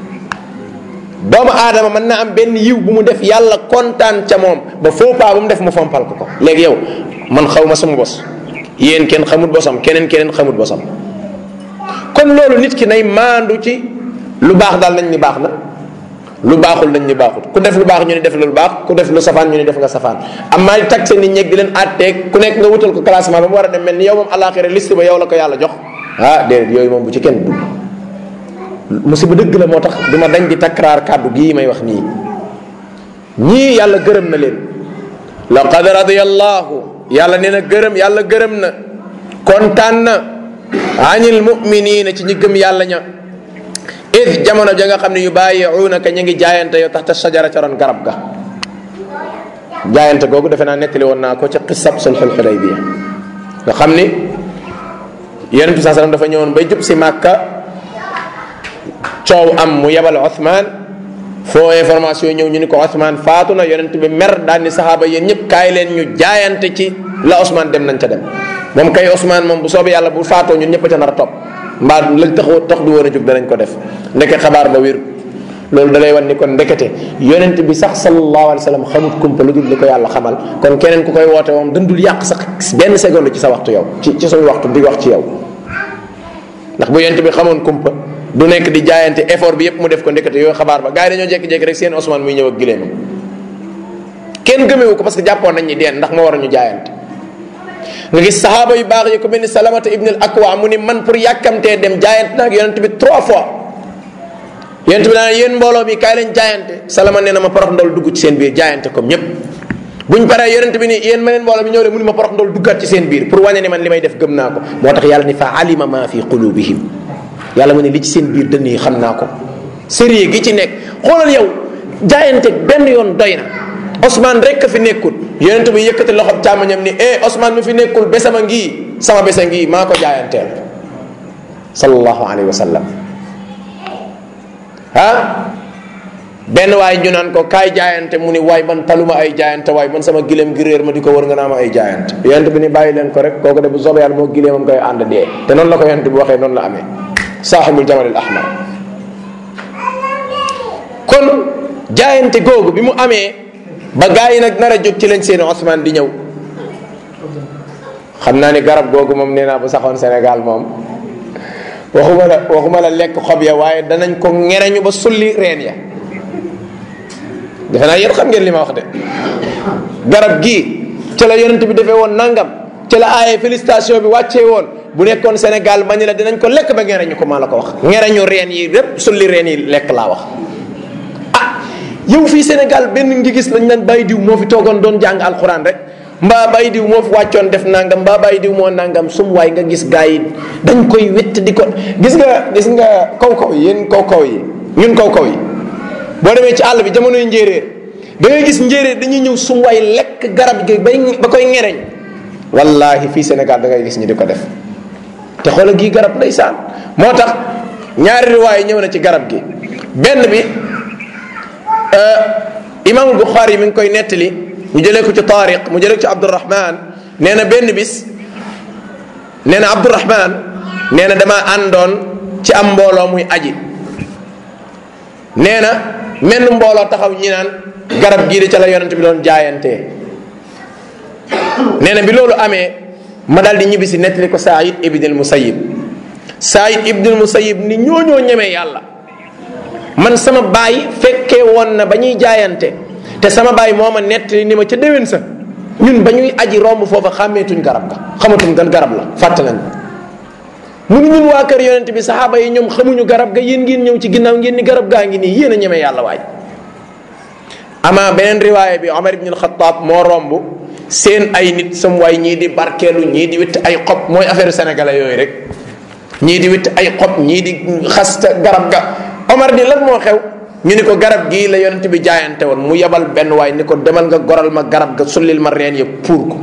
Speaker 1: doomu aadama mën na am benn yiw bu mu def yàlla kontaan ca moom ba faux pas bu mu def mu fompal ko ko léegi yow man xaw ma sama bos yéen kenn xamut bosam keneen keneen xamut bosam kon loolu nit ki nay maandu ci lu baax daal nañ ni baax na lu baaxul nañ ni baaxut ku def lu baax ñu ni def lu baax ku def lu safaan ñu ni def nga safaan am maa di tag seen nit ñeeg di leen àtteeg ku nekk nga wutal ko classement ba mu war a dem mel ni yow moom alaxira liste ba yow la ko yàlla jox ah déedéet yooyu moom bu ci kenn dugg musiba dëgg la moo tax du ma dañ di takraar kàddu gii may wax nii ñii yàlla gërëm na leen laqad radiyallahu yàlla nee na gërëm yàlla gërëm na kontaan na anil muminina ci ñi gëm yàlla ña id jamono ja nga xam ne yu bàyyiunaka ñu ngi jaayante yow taxta sajara ca ron garab ga jaayante googu defe naa nettali woon naa ko ca xisab sulxul xudaybiya nga xam ni yonent bi saa sallam dafa ñëwoon bay jub si màkka coow am mu yebal Othman foo information ñëw ñu ni ko Othman faatu na yonent bi mer daal ni saxaaba yéen ñëpp kaay leen ñu jaayante ci la Ousmane dem nañ ca dem moom kay Ousmane moom bu soobee yàlla bu faatoo ñun ñëpp ca nar a topp mbaa lañ taxu tax du woon a jóg danañ ko def ndeke xabaar ba wér loolu da lay wan ni kon ndekete yonent bi sax sallallahu alayhi wa sallam xamut kumpa lu dul li ko yàlla xamal kon keneen ku koy woote moom dëndul yàq sax benn seconde ci sa waxtu yow ci ci suñu waxtu di wax ci yow ndax bu yonent bi xamoon kumpa du nekk di jaayante effort bi yépp mu def ko ndekete yooyu xabaar ba gars yi dañoo jékki-jékki rek seen Ousmane muy ñëw ak gileemam kenn gëmewu ko parce que jàppoon nañ ni deen ndax moo war a ñu jaayante nga gis saxaaba yu baax yi ko mel ni salamata ibn al akwa mu ni man pour yàkkamtee dem jaayante naag yonent bi trois fois yonent bi naa yéen mbooloo mi kaay leen jaayante salama nee na ma porox ndol dugg ci seen biir jaayante comme ñépp buñ paree yonent bi ni yéen ma leen mbooloo mi ñëw de mu ni ma porox ndol duggaat ci seen biir pour wane ni man li may def gëm naa ko moo tax yàlla ni fa alima ma fi qulubihim yàlla mu ne li ci seen biir dënn yi xam naa ko sérieux gi ci nekk xoolal yow jaayante benn yoon doy na Ousmane rek ka fi nekkul yonent bi yëkkati loxob càmmoñam ni eh Ousmane mi fi nekkul besama ngii sama besa ngii maa ko jaayanteel sallallahu alayhi wa sallam ah benn waay ñu naan ko kaay jaayante mu ni waay man taluma ay jaayante waay man sama gileem gi réer ma di ko wër nga naa ma ay jaayante yonent bi ni bàyyi leen ko rek kooku de bu soobee yàlla moo gileemam koy ànd dee te noonu la ko yonent bi waxee noonu la amee saaxibul jamal al ahmar kon jaayante googu bi mu amee ba gaa yi nag nar a jóg ci lañ seen Ousmane di ñëw xam naa ni garab googu moom nee naa bu saxoon Sénégal moom waxuma la waxuma la lekk xob ya waaye danañ ko ngereñu ba sulli reen ya defe naa yéen xam ngeen li ma wax de garab gii ca la yonent bi defee woon nangam ca la aaye félicitation bi wàccee woon bu nekkoon Sénégal ma ni la dinañ ko lekk ba ngereñu ko maa la ko wax ngereñu reen yi lépp sulli reen yi lekk laa wax ah yow fii Sénégal benn ngi gis lañ naan bàyyi diw moo fi toogoon doon jàng alxuraan rek mbaa bàyyi diw moo fi wàccoon def nangam mbaa bàyyi diw moo nangam sum waay nga gis gars yi dañ koy wett di ko gis nga gis nga kaw kaw yi yéen kaw kaw yi ñun kaw kaw yi boo demee ci àll bi jamonoy njéeréer da ngay gis njéeréer dañuy ñëw sum waay lekk garab gi bay ba koy ngereñ wallahi fii Sénégal da ngay gis ñi di ko def te xoola gii garab ndeysaan moo tax ñaari riwaay ñëw na ci garab gi benn bi imaamul Buxaari mi ngi koy nettali mu jëlee ko ci Taariq mu jëlee ko ci Abdurahman nee na benn bis nee na Abdurahman nee na dama àndoon ci am mbooloo muy aji nee na menn mbooloo taxaw ñi naan garab gii de ca la yonent bi doon jaayantee nee na bi loolu amee ma daal di ñibbi si nettali ko Saïd ibnul Musayyib Saïd ibnul Musayyib ni ñooñoo ñemee yàlla man sama baay fekkee woon na ba ñuy jaayante te sama baay moo ma nettali ni ma ca déwén sa ñun ba ñuy aji romb foofa xàmmeetuñ garab ga xamatuñ gan garab la fàtte nañ mu ni ñun waa kër yonent bi saxaaba yi ñoom xamuñu garab ga yéen ngeen ñëw ci ginnaaw ngeen ni garab gaa ngi nii yéen a ñemee yàlla waay ama beneen riwaaya bi Omar ibn al-Khattab moo romb seen ay nit sam waay ñii di barkeelu ñii di witt ay xob mooy affaire sénégalais yooyu rek ñii di witt ay xob ñii di xasta garab ga Omar ni lan moo xew ñu ni ko garab gii la yonent bi jaayante woon mu yebal benn waay ni ko demal nga goral ma garab ga sullil ma reen yëpp pour ko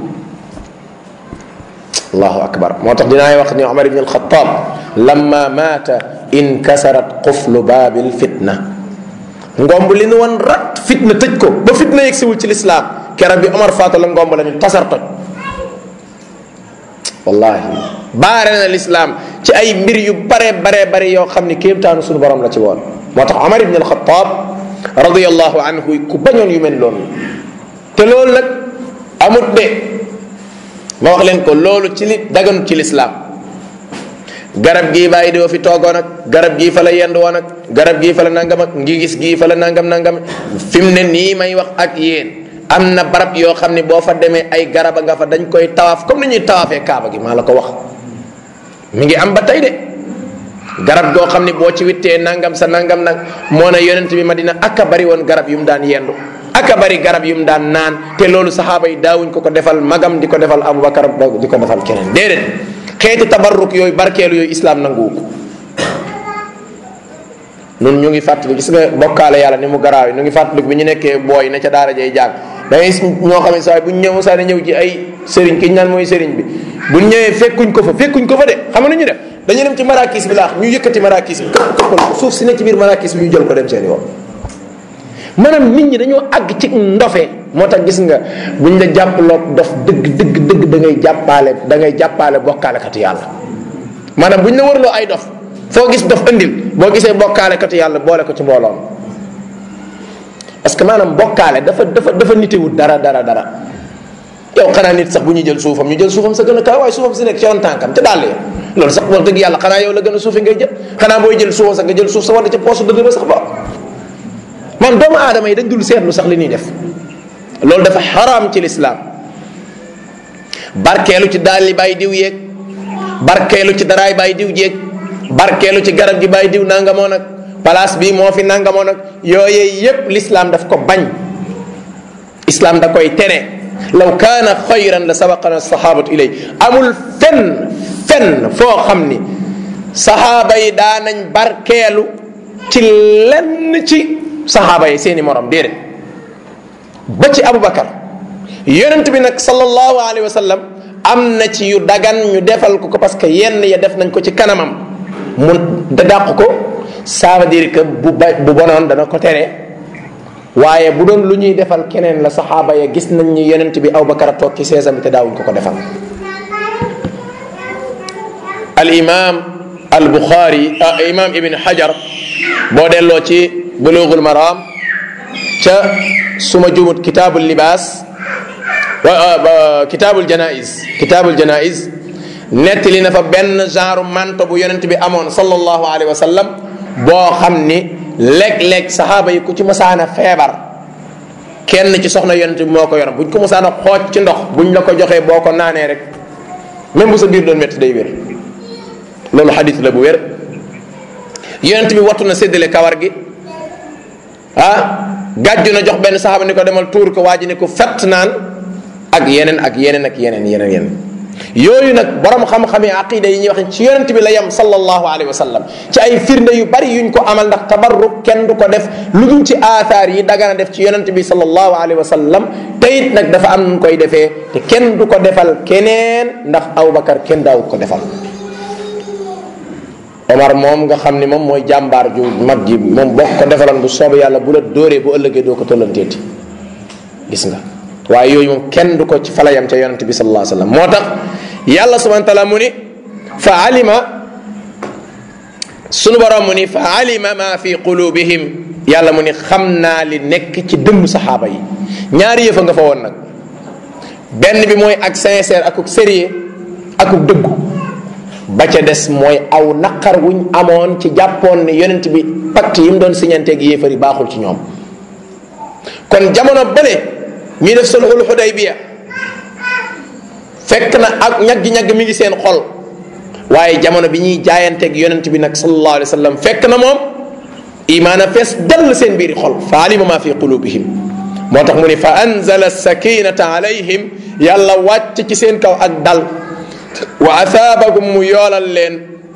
Speaker 1: allahu akbar moo tax dinaay wax ni Omar ibn al-Khattab lamma maata inkasarat quflu baabil fitna ngomb li nu woon rat fitna tëj ko ba fitna yegsiwul ci lislaam keroog bi Omar faatu la ngomb la ñu tasar toj wallahi baare na lislaam ci ay mbir yu bare bare bare yoo xam ni kéemtaanu suñu borom la ci woon moo tax Omar ibn al-Khattab radiyallahu anhu ku bañoon yu mel noonu te loolu nag amut de ma wax leen ko loolu ci li daganut ci lislaam garab gii bàyyi doo fi toogoon ak garab gii fa la yend woon ak garab gii fa la nangam ak ngi gis gii fa la nangam nangam fi mu ne nii may wax ak yéen am na barab yoo xam ne boo fa demee ay garaba nga fa dañ koy tawaaf comme ni ñuy tawaafee kaaba gi maa la ko wax mi ngi am ba tey de garab goo xam ne boo ci wittee nangam sa nangam nag moo ne yonent bi Madina aka bari woon garab yu mu daan yendu aka bari garab yu mu daan naan te loolu saxaaba yi daawuñ ko ko defal magam di ko defal Abubakar di ko defal keneen déedéet xeeti tabarruk yooyu barkeelu yooyu islam nanguwu ko nun ñu ngi fàttali gis nga bokkaale yàlla ni mu garaaw yi ñu ngi fàttali bi ñu nekkee booy na ca daara jay jàng da ngay ñoo xam ne saa bu ñu ñëw saa ne ñëw ci ay sëriñ ki ñu naan mooy sëriñ bi bu ñu ñëwee fekkuñ ko fa fekkuñ ko fa de xam nga ñu def dañu dem ci marakis bi laax ñu yëkkati marakis bi këpp këppal ko suuf si ne ci biir marakis bi ñu jël ko dem seen yoon maanaam nit ñi dañoo àgg ci ndofe moo tax gis nga buñ la jàppaloog dof dëgg dëgg dëgg da ngay jàppaale da ngay jàppaale bokkaalekatu yàlla maanaam buñ la wërloo ay dof foo gis dof andil boo gisee bokkaalekatu yàlla boole ko ci mbooloom parce que maanaam bokkaale dafa dafa dafa nitewut dara dara dara yow xanaa nit sax bu ñuy jël suufam ñu jël suufam sa gën a kaw waaye suufam si nekk ci yoon tànkam ca dàll ya loolu sax wax dëgg yàlla xanaa yow la gën a suufi ngay jël xanaa booy jël suufam sax nga jël suuf sa war ca poosu dëgg ba sax ba man doomu aadama yi dañ dul seetlu sax li ñuy def loolu dafa xaraam ci lislaam barkeelu ci daal li bàyyi diw yeeg barkeelu ci daraay bàyyi diw jeeg barkeelu ci garab gi bàyyi diw nangamoo nag place bii moo fi nangamoo nag yooyee yépp lislaam daf ko bañ islaam da koy tere law kaana xayran la sabaqana sahabatu ilay amul fenn fenn foo xam ni sahaaba yi daanañ barkeelu ci lenn ci sahaaba yi seeni morom déedéet ba ci abubakar yonent bi nag sallallahu alayhi wa sallam am na ci yu dagan ñu defal ko ko parce que yenn ya def nañ ko ci kanamam mu da dàq ko ça veut dire que bu ba bu bonoon dana ko tere waaye bu doon lu ñuy defal keneen la saxaaba ya gis nañ ni yonent bi abubakar a toog ci seesam bi te daawuñ ko ko defal al imam al buxaari imam ibn hajar boo delloo ci bulughul maram ca suma jumut kitaabul libaas wa kitaabul janaiz kitaabul janaiz nettali na fa benn genre manto bu yonent bi amoon sallallahu alayhi wa sallam boo xam ni léeg-léeg saxaaba yi ku ci masaana feebar kenn ci soxna yonent bi moo ko yor buñ ko masaana xooj ci ndox buñ la ko joxee boo ko naanee rek même bu sa biir doon métti day wér loolu xadis la bu wér yonent bi wattu na séddale kawar gi ah gàjju na jox benn saxaaba ni ko demal tuur ko waa ji ni ko fett naan ak yeneen ak yeneen ak yeneen yeneen yeneen yooyu nag borom xam-xami aqida yi ñuy wax ci yonent bi la yem sallallahu alayhi wa sallam ci ay firnde yu bari yuñ ko amal ndax tabarruk kenn du ko def lu dul ci aathaar yi dagana def ci yonent bi sallallahu alayhi wa sallam te it nag dafa am nu koy defee te kenn du ko defal keneen ndax Abubakar kenn daawu ko defal Omar moom nga xam ni moom mooy jàmbaar ju mag ji moom boo ko defaloon bu soobee yàlla bu la dóoree bu ëllëgee doo ko tollanteeti gis nga waaye yooyu moom kenn du ko ci falayam ca yonent bi sallallahu alayhi wa sallam moo tax yàlla subhanahu wa taala mu ni fa alima sunu borom mu ni fa alima ma fi qulubihim yàlla mu ni xam naa li nekk ci dëmm saxaaba yi ñaari yëfa nga fa woon nag benn bi mooy ak sincère akuk sérieux akuk dëggu ba ca des mooy aw naqar wuñ amoon ci jàppoon ni yonent bi pacte yi mu doon siñanteeg yéefar yi baaxul ci ñoom kon jamono bële ñuy def sulhul xudaybiya fekk na ak ñaggi-ñagg mi ngi seen xol waaye jamono bi ñuy jaayanteeg yonent bi nag sallallahu alayhi wa sallam fekk na moom imaana fees dall seen biiri xol fa alima ma fi qulubihim moo tax mu ni fa anzala sakinata alayhim yàlla wàcc ci seen kaw ak dal wa athaabakum mu yoolal leen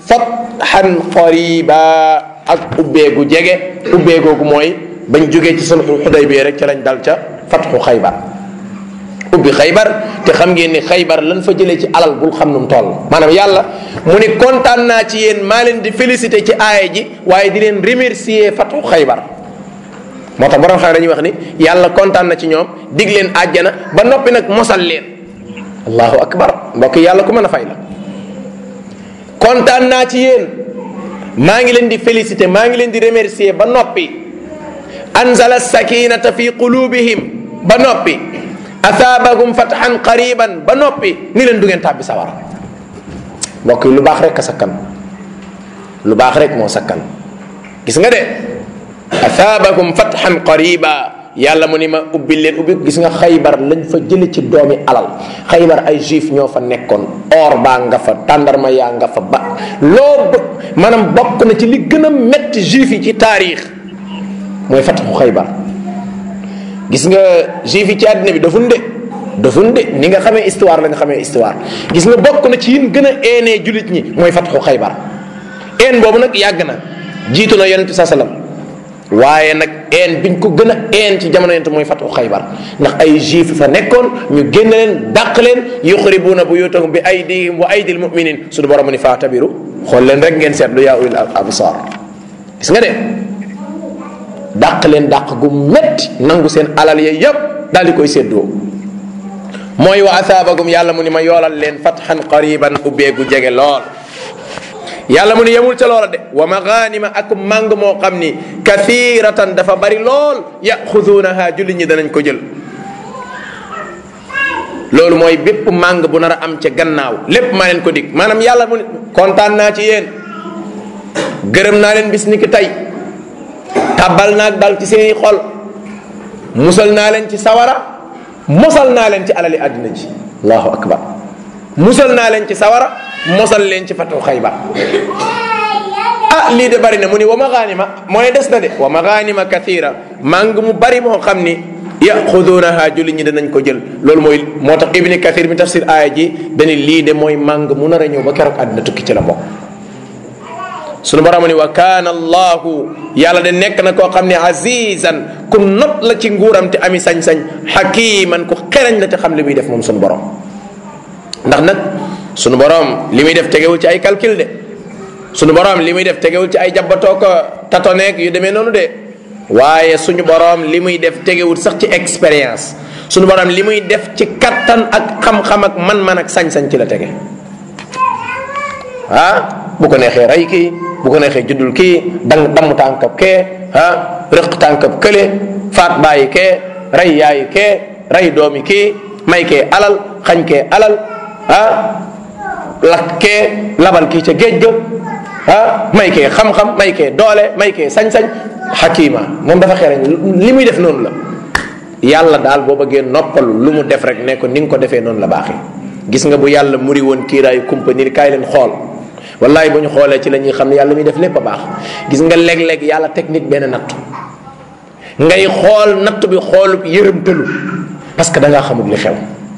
Speaker 1: fatxan qariba ak ubbeegu jege ubbeegoogu mooy bañ jógee ci sulxul xudaybiya rek ca lañ dal ca fatxu xaybar ubbi xaybar te xam ngeen ni xaybar lan fa jëlee ci alal bul xam nu mu toll maanaam yàlla mu ni kontaan naa ci yéen maa leen di félicité ci aaya ji waaye di leen remercier fatxu xaybar moo tax borom xam dañuy wax ni yàlla kontaan na ci ñoom dig leen àjjana ba noppi nag mosal leen allahu akbar mbokk yàlla ku mën a fay la kontaan naa ci yéen maa ngi leen di félicité maa ngi leen di remercier ba noppi anzala sakinata fi qulubihim ba noppi athaabahum fathan qariban ba noppi ni leen du ngeen tàbbi sawara mbokk yi lu baax rek a sakkan lu baax rek moo sakkan gis nga de athaabahum fathan qariba yàlla mu ni ma ubbil leen ubbi gis nga xaybar lañ fa jële ci doomi alal xaybar ay juif ñoo fa nekkoon or baa nga fa tàndarma yaa nga fa ba loo maanaam bokk na ci li gën a metti juif yi ci taarix mooy fatxu xaybar gis nga juif yi ci àddina bi dafun de dafun de ni nga xamee histoire la nga xamee histoire gis nga bokk na ci yin gën a eenee julit ñi mooy fatxu xaybar een boobu nag yàgg na jiitu na yonente sa salam waaye nag een biñ ko gën a een ci jamono yonente mooy fatxu xaybar ndax ay juif fa nekkoon ñu génn leen dàq leen yuxribuuna buyutahum bi aydihim wa aydil muminin suñu borom ni faa tabiru xool leen rek ngeen seetlu yaa ulil absar gis nga de dàq leen dàq gu metti nangu seen alal ya yépp daal di koy séddoo mooy wa athaabagum yàlla mu ni ma yoolal leen fatxan qariban ubbeegu jege lool yàlla mu ni yemul ca loola de wa maganima ak màng moo xam ni kathiratan dafa bari lool yaxuduunaha julli ñi danañ ko jël loolu mooy bépp màng bu nar a am ca gannaaw lépp maa leen ko dig maanaam yàlla mu ni kontaan naa ci yéen gërëm naa leen bis ni ki tey tàbbal naag dal ci seeni xol musal naa leen ci sawara mosal naa leen ci alali àddina ji allahu akbar musal naa leen ci sawara mosal leen ci fatu xaybar ah lii de bari na mu ni wa maganima mooy des na de wa maganima kathira màng mu bari moo xam ni yaxudunaha julli ñi danañ ko jël loolu mooy moo tax ibni kathir mi tafsir aaya ji dani lii de mooy màng mu nar a ñëw ba keroog àddina tukki ci la bokk sunu borom ni wa kaana allahu yàlla de nekk na koo xam ne azizan ku not la ci nguuram te ami sañ-sañ xakiman ku xereñ la te xam li muy def moom sunu borom ndax nag sunu borom li muy def tegewul ci ay calcul de sunu borom li muy def tegewul ci ay jabbatoo ko tatoneeg yu demee noonu de waaye suñu borom li muy def tegewul sax ci expérience sunu borom li muy def ci kattan ak xam-xam ak man-man ak sañ-sañ ci la tege ah bu ko neexee rey kii bu ko neexee juddul kii dang damm tànkab kee ah rëq tànkab kële faat bàyyi kee rey yaayi kee rey doomi kii may kee alal xañ kee alal ah lakk kee labal kii ca géej ga ah may kee xam-xam may kee doole may kee sañ-sañ xakima moom dafa xereñ li muy def noonu la yàlla daal boo bëggee noppalu lu mu def rek ne ko ni nga ko defee noonu la baaxee gis nga bu yàlla muri woon kiiraayu kumpa ni kaay leen xool wallahi bu ñu xoolee ci la ñuy xam ne yàlla muy def lépp a baax gis nga léeg-léeg yàlla technique benn nattu ngay xool natt bi xoolub yërëmtalu parce que da ngaa xamul li xew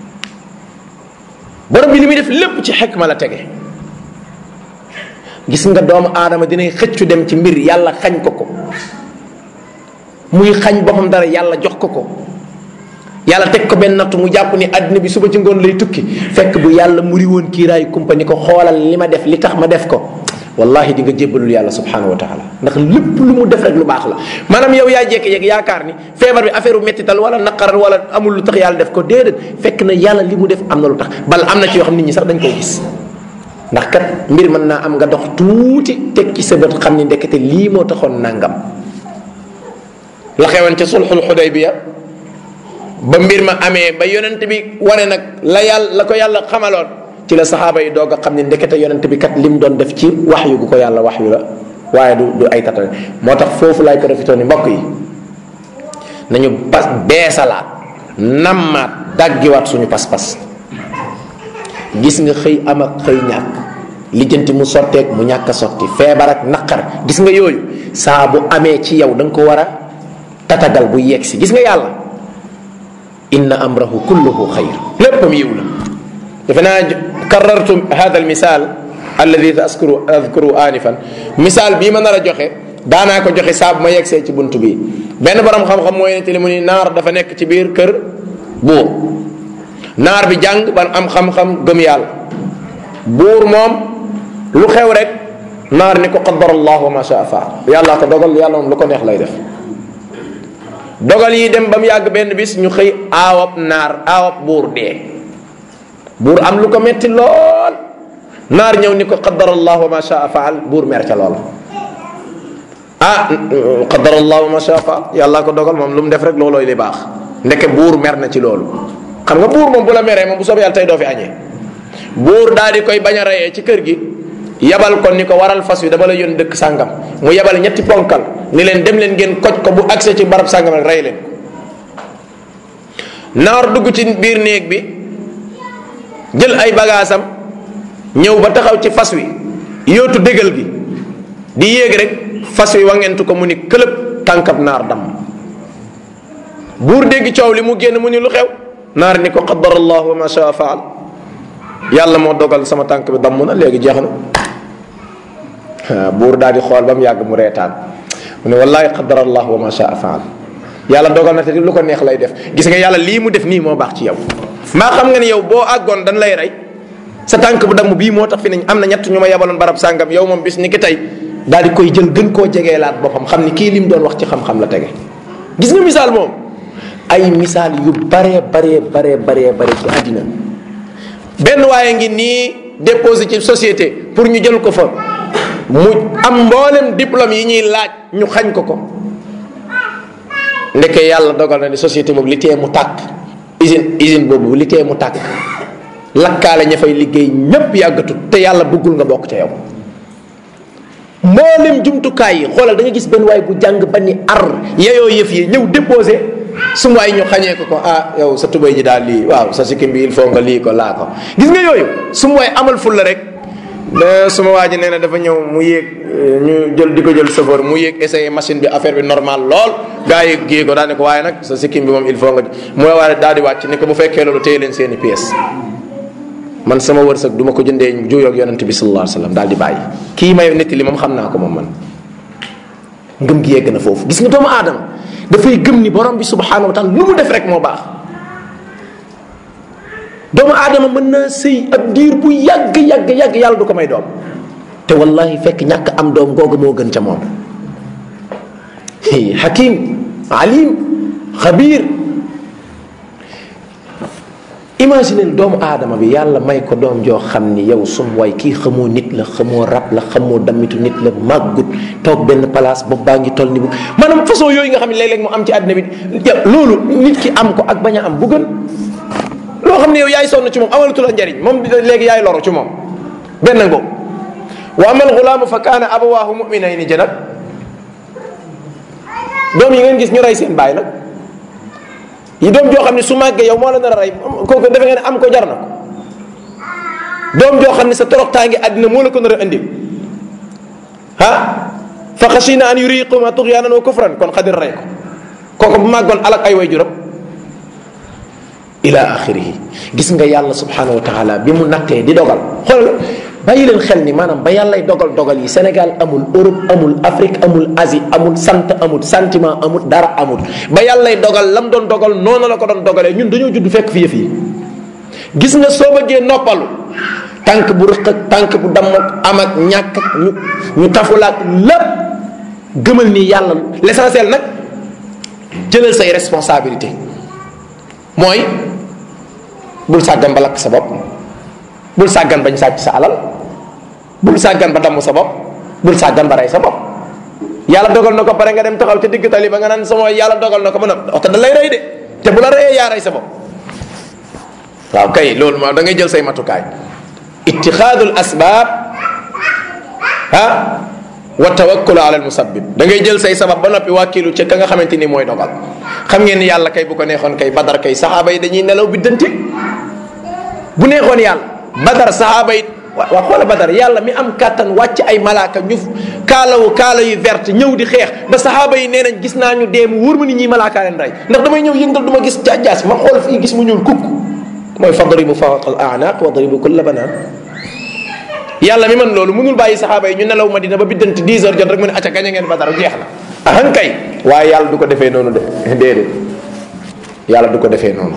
Speaker 1: borom bi li muy def lépp ci xekma la tege gis nga doomu aadama dinay xëccu dem ci mbir yàlla xañ ko ko muy xañ boppam dara yàlla jox ko ko yàlla teg ko benn nattu mu jàpp ni àddina bi suba ci ngoon lay tukki fekk bu yàlla muri woon kiiraayu kumpa ni ko xoolal li ma def li tax ma def ko wallahi di nga jébbalul yàlla subhanahu wa taala ndax lépp lu mu def rek lu baax la maanaam yow yaa jékki-jékki yaakaar ni feebar bi affaire u mettital wala naqaral wala amul lu tax yàlla def ko déedéet fekk na yàlla li mu def am na lu tax bal am na ci yoo xam nit ñi sax dañ koo gis ndax kat mbir mën naa am nga dox tuuti teg ci sa bët xam ni ndekete lii moo taxoon nangam la xewoon ca sulxul xudaybiya ba mbir ma amee ba yonent bi wane nag la yàlla la ko yàlla xamaloon ci la saxaaba yi doog a xam ne ndekete yonent bi kat lim doon def ci wax yu gu ko yàlla wax yu la waaye du du ay tatane moo tax foofu lay profité ni mbokk yi nañu pas beesalaat nammaat daggiwaat suñu pas-pas gis nga xëy am ak xëy ñàkk lijjanti mu sotteeg mu ñàkk a sotti feebar ak naqar gis nga yooyu saa bu amee ci yow da nga ko war a tatagal bu yegg si gis nga yàlla inna amrahu kulluhu xayr léppam yiw la defe naa karartu hada al misal alladi askuru adkuru anifan misaal bii ma nar a joxe daanaa ko joxe saa bu ma yegsee ci bunt bi benn borom xam-xam mooy ne te li mu ni naar dafa nekk ci biir kër buur naar bi jàng ba am xam-xam gëm yàlla buur moom lu xew rek naar ni ko qaddara allah wa ma shaa faal yàlla ko dogal yàlla moom lu ko neex lay def dogal yi dem ba mu yàgg benn bis ñu xëy aawab naar aawab buur dee buur am lu ko metti lool naar ñëw ni ko qaddara allah wa ma shaa faal buur mer ca loola ah qaddara allah wa ma shaa faal yàlla ko dogal moom lu mu def rek loolooy li baax ndeke buur mer na ci loolu xam nga buur moom bu la meree moom bu soobee yàlla tey doo fi añee buur daal di koy bañ a reyee ci kër gi yabal ko ni ko waral fas wi dama la yónni dëkk sàngam mu yabal ñetti ponkal ni leen dem leen ngeen koj ko bu accès ci barab sàngam rek rey leen naar dugg ci biir néeg bi jël ay bagaasam ñëw ba taxaw ci fas wi yootu dégal gi di yéeg rek fas wi wangentu ko mu ni këlëb tànkab naar damm buur dégg coow li mu génn mu ni lu xew naar ni ko qaddara allah wa ma shaa faal yàlla moo dogal sama tànk bi damm na léegi jeex na buur daal di xool ba mu yàgg mu reetaan mu ne wallahi qaddara allah wa ma shaa faal yàlla dogal na te lu ko neex lay def gis nga yàlla lii mu def nii moo baax ci yow maa xam nga ni yow boo àggoon dañ lay rey sa tànk bu damm bii moo tax fi nañ am na ñett ñu ma yebaloon barab sàngam yow moom bis ni ki tey daal di koy jël gën koo jegeelaat boppam xam ni kii li mu doon wax ci xam-xam la tege gis nga misaal moom ay misaal yu baree baree baree baree bare ci àddina benn waaye ngi nii déposé ci société pour ñu jël ko fa mu am mboolem diplôme yi ñuy laaj ñu xañ ko ko ndeke yàlla dogal na ni société boobu li tee mu tàkk usine usine boobu li tee mu tàkk lakkaale ña fay liggéey ñépp yàggatut te yàlla bëggul nga bokk ca yow mboolem jumtukaay yi xoolal da nga gis benn waay bu jàng ba ni ar yeyoo yëf yi ñëw déposé su waay ñu xañee ko ko ah yow sa tubay ji daal lii waaw sa sikkim bi il faut nga lii ko laa ko gis nga yooyu su ma waay amal ful la rek suma waa ji nee na dafa ñëw mu yéeg ñu jël di ko jël chauffeur mu yéeg essayé machine bi affaire bi normal lool gaa yi gée ko daa ne ko waaye nag sa sikkim bi moom il faut nga mu waaye daal di wàcc ni ko bu fekkee loolu téye leen seeni pièces man sama wërsëg du ma ko jëndee juuyoog yonente bi sallallahu alayhi wasallam daal di bàyyi kii may netti li moom xam naa ko moom man ngëm gi yegg na foofu gis nga doomu aadama dafay gëm ni borom bi subhanahu wa taala lu mu def rek moo baax doomu aadama mën naa sëy ab diir bu yàgg yàgg yàgg yàlla du ko may doom te wallahi fekk ñàkk am doom googu moo gën ca moom hakim alim xabir imaginel doomu aadama bi yàlla may ko doom joo xam ni yow sum way kii xamoo nit la xamoo rab la xamoo damitu nit la màggut toog benn place boobu baa ngi toll ni bu maanaam façon yooyu nga xam ne léeg-léeg mu am ci àddina bi loolu nit ki am ko ak bañ a am bu gën loo xam ne yow yaay sonn ci moom amalatu la njariñ moom léegi yaay loru ci moom benn boobu wa amal xulaamu fa kaana abawaahu muminayni jënat doom yi ngeen gis ñu rey seen baay nag yi doom joo xam ne su màggee yow moo la nar a rey kooku defe ngeen am ko jar na ko doom joo xam ne sa toroxtaa ngi àddina moo la ko nar a indi ah fa xasina an yuriquma tuxyaanan wa kufran kon xadir rey ko kooku bu màggoon alak ay way juram ila axirihi gis nga yàlla subhanahu wa taala bi mu nattee di dogal xoolal bàyyi leen xel ni maanaam ba yàllay dogal dogal yi Sénégal amul Europe amul Afrique amul Asie amul sant amul sentiment amul dara amul ba yàllay dogal lam doon dogal noonu la ko doon dogalee ñun dañoo judd fekk fi yëf yi gis nga soo bëggee noppalu tànk bu rëq ak tànk bu damm ak am ak ñàkk ak ñu ñu tafulaak lépp gëmal ni yàlla l'essentiel nag jëlal say responsabilité mooy bul sàggan ba lakk sa bopp bul sàggan bañ sàcc sa alal bul sàggan ba damm sa bopp bul sàggan ba rey sa bopp yàlla dogal na ko pare nga dem taxaw ca digg tali ba nga naan sama yàlla dogal na ko mën a oto da lay rey de te bu la reyee yaa rey sa bopp waaw kay loolu moom da ngay jël say matukaay ittixaadul asbaab ah wa tawakkulu ala al musabbib da ngay jël say sabab ba noppi wàkkilu ca ka nga xamante ni mooy dogal xam ngeen ni yàlla kay bu ko neexoon kay badar kay saxaaba yi dañuy nelaw biddante bu neexoon yàlla badar saxaaba yi waa xoola badar yàlla mi am kàttan wàcc ay malaaka ñu kaalawu kaala yu verte ñëw di xeex ba saxaaba yi nee nañ gis naa ñu dee mu wóor ma ni ñii malaakaa leen rey ndax damay ñëw yëngal du ma gis jaajaas ma xool fii gis mu ñuul kukk mooy fadribu fawqa al a'naq wadribu kulla banaan yàlla mi man loolu mënul bàyyi saxaaba yi ñu nelaw madina ba biddanti 10 heures jot rek mu ne acca gañe ngeen badar jeex na ahan kay waaye yàlla du ko defee noonu de déedéet yàlla du ko defee noonu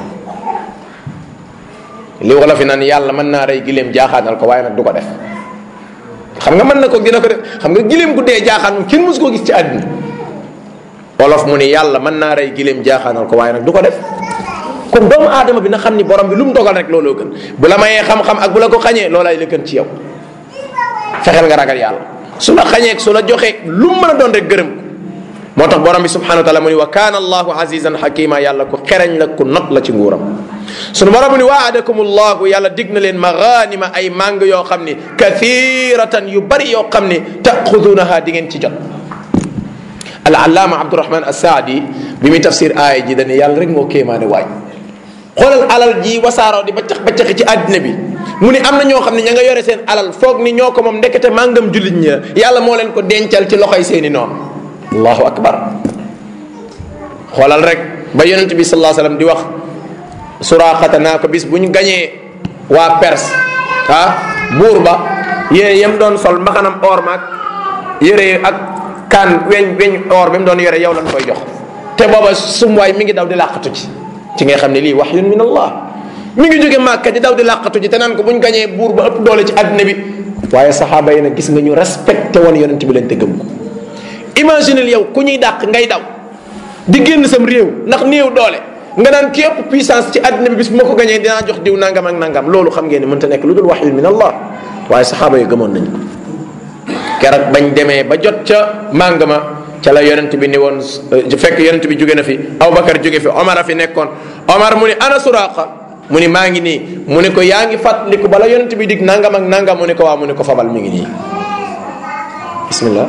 Speaker 1: li wala fi naan yàlla mën naa rey gileem jaaxaanal ko waaye nag du ko def xam nga mën na ko dina ko def xam nga gileem gu dee jaaxaan moom kenn mësu koo gis ci àddina wolof mu ni yàlla mën naa rey gileem jaaxaanal ko waaye nag du ko def kon doomu aadama bi na xam ni borom bi lu mu dogal rek looloo gën bu la mayee xam-xam ak bu la ko xañee loolaay la gën ci yow fexeel nga ragal yàlla su la xañee su la joxee lu mu mën a doon rek gërëm ko moo tax borom bi subhanahu wa taala mu ni wa kaana allahu azizan xakima yàlla ku xereñ la ku not la ci nguuram sunu borom mu ni waadakum allahu yàlla dig na leen maganima ay màng yoo xam ni kathiratan yu bari yoo xam ni taxudunaha di ngeen ci jot al allaama abdurahman assaadi bi muy tafsir aaya ji dane yàlla rek moo kéemaane waaj xoolal alal ji wasaaroo di baccax baccaxi ci àddina bi mu ni am na ñoo xam ne ña nga yore seen alal foog ni ñoo ko moom ndekete màngam jullit ñi yàlla moo leen ko dencal ci loxoy seeni noonu allahu akbar xoolal rek ba yonent bi sallallahu alayhi wasallam di wax suraaxata naa ko bis bu ñu gañee waa Perse ah buur ba yére yam doon sol mbaxanam or maag yére ak kaan weñ weñ or bi mu doon yore yow lañ koy jox te booba sumwaay mi ngi daw di làqatu ci ci ngay xam ne lii wahyun min allah mi ngi jóge màkka di daw di làqatu ji te naan ko bu ñu gañee buur ba ëpp doole ci àddina bi waaye saxaaba yi nag gis nga ñu respecté woon yonent bi leen te gëm ko imaginel yow ku ñuy dàq ngay daw di génn sam réew ndax néew doole nga naan ki ëpp puissance ci àddina bi bis bu ma ko gañee dinaa jox diw nangam ak nangam loolu xam ngeen ne mënta nekk lu dul wahyun min allah waaye saxaaba yi gëmoon nañ ko keroog bañ demee ba jot ca màng ma ca la yonent bi ni woon fekk yonent bi jóge na fi Abubakar jóge fi Omar a fi nekkoon Omar mu ni ana Suraaqa mu ni maa ngi nii mu ni ko yaa ngi fàttaliku bala yonent bi dig nangam ak nangam mu ni ko waa mu ni ko fabal mi ngi nii bismillah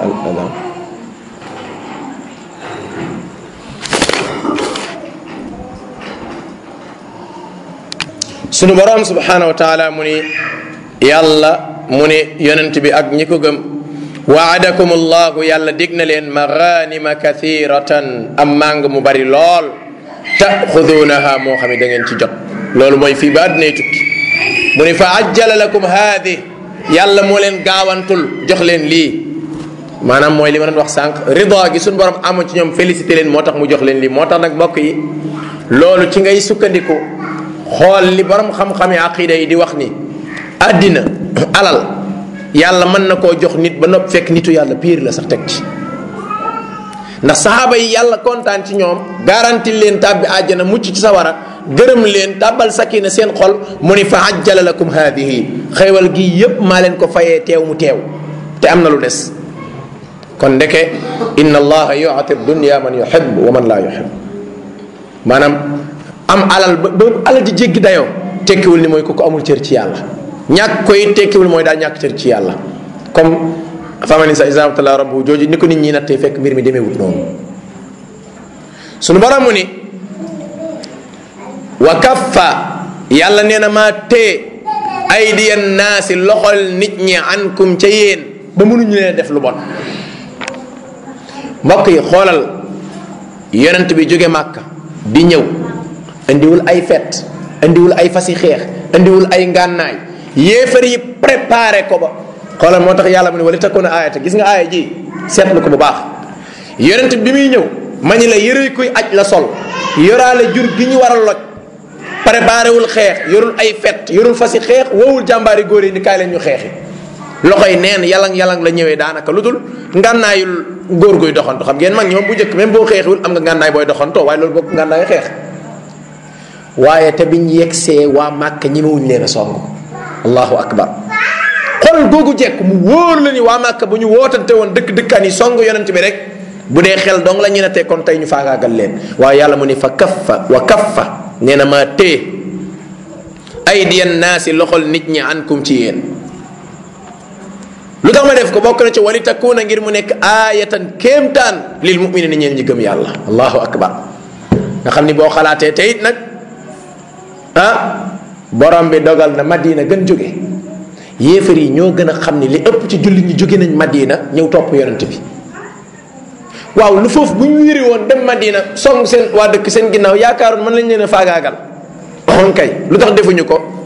Speaker 1: sunu borom subhanahu wa taala mu ni yàlla mu ni yonent bi ak ñi ko gëm waadakum allahu yàlla dig na leen maganima kathiratan am màng mu bari lool taxudunaha moo xam ne da ngeen ci jot loolu mooy fii ba àddinay tukki mu ni fa ajjala lakum haadi yàlla moo leen gaawantul jox leen lii maanaam mooy li ma doon wax sànq rida gi suñu borom amoon ci ñoom félicité leen moo tax mu jox leen lii moo tax nag mbokk yi loolu ci ngay sukkandiku xool li borom xam-xami aqida yi di wax ni àddina alal yàlla mën na koo jox nit ba nopp fekk nitu yàlla piir la sax teg ci ndax saxaaba yi yàlla kontaan ci ñoom garanti leen tàbbi àjjana mucc ci sawara gërëm leen tàbbal sakina seen xol mu ni fa ajjala lakum haadihi xéewal gi yépp maa leen ko fayee teew mu teew te am na lu des kon ndeke inna allaha yuati dunya man yuhib wa man laa yuhib maanaam am alal ba ba alal di jéggi dayoo tekkiwul ni mooy ku ko amul cër ci yàlla ñàkk koy tekkiwul mooy daa ñàkk cër ci yàlla comme famani sa isabtala rabbu jooju ni ko nit ñi nattee fekk mbir mi demeewut noonu sunu borom mu ni wa kaffa yàlla nee na maa tee aydiyan naasi loxol nit ñi ankum ca yéen ba mënuñu leen def lu bon mbokk yi xoolal yonent bi jóge màkka di ñëw indiwul ay fet indiwul ay fasi xeex indiwul ay ngànnaay yéefar yi préparé ko ba xoolal moo tax yàlla mu ne wala takkoon aayata gis nga aaya ji seetlu ko bu baax yonent bi muy ñëw ma ñu la yëre kuy aj la sol yoraale jur gi ñu war a loj préparé wul xeex yorul ay fet yorul fasi xeex woowul jàmbaari góor yi ni kaay leen ñu xeexi loxo yi neen yalang yalang la ñëwee daanaka lu dul ngànnaayul góor guy doxantu xam ngeen mag ñi moom bu njëkk même boo xeexiwul am nga ngànnaay booy doxantoo waaye loolu bokk ngànnaay xeex waaye te biñ yegsee waa màkk ñemewuñ leen a song allahu akbar xool googu jekk mu wóor la ni waa màkk bu ñu wootante woon dëkk dëkkaan yi song yonent bi rek bu dee xel dong la ñu ne tey kon tey ñu faagaagal leen waaye yàlla mu ni fa kaffa wa kaffa nee na maa tee aydiyan naasi loxol nit ñi ankum ci yéen lu tax ma def ko bokk na ci wali takkuuna ngir mu nekk aayatan kéemtaan lil muminina ñeen ñi gëm yàlla allahu akbar nga xam ni boo xalaatee te it nag ah borom bi dogal na madina gën jóge yéefar yi ñoo gën a xam ni li ëpp ci jullit ñi jóge nañ madina ñëw topp yonent bi waaw lu foofu bu ñu wiri woon dem madina song seen waa dëkk seen ginnaaw yaakaaroon mën lañ leen a faagaagal on kay lu tax defuñu ko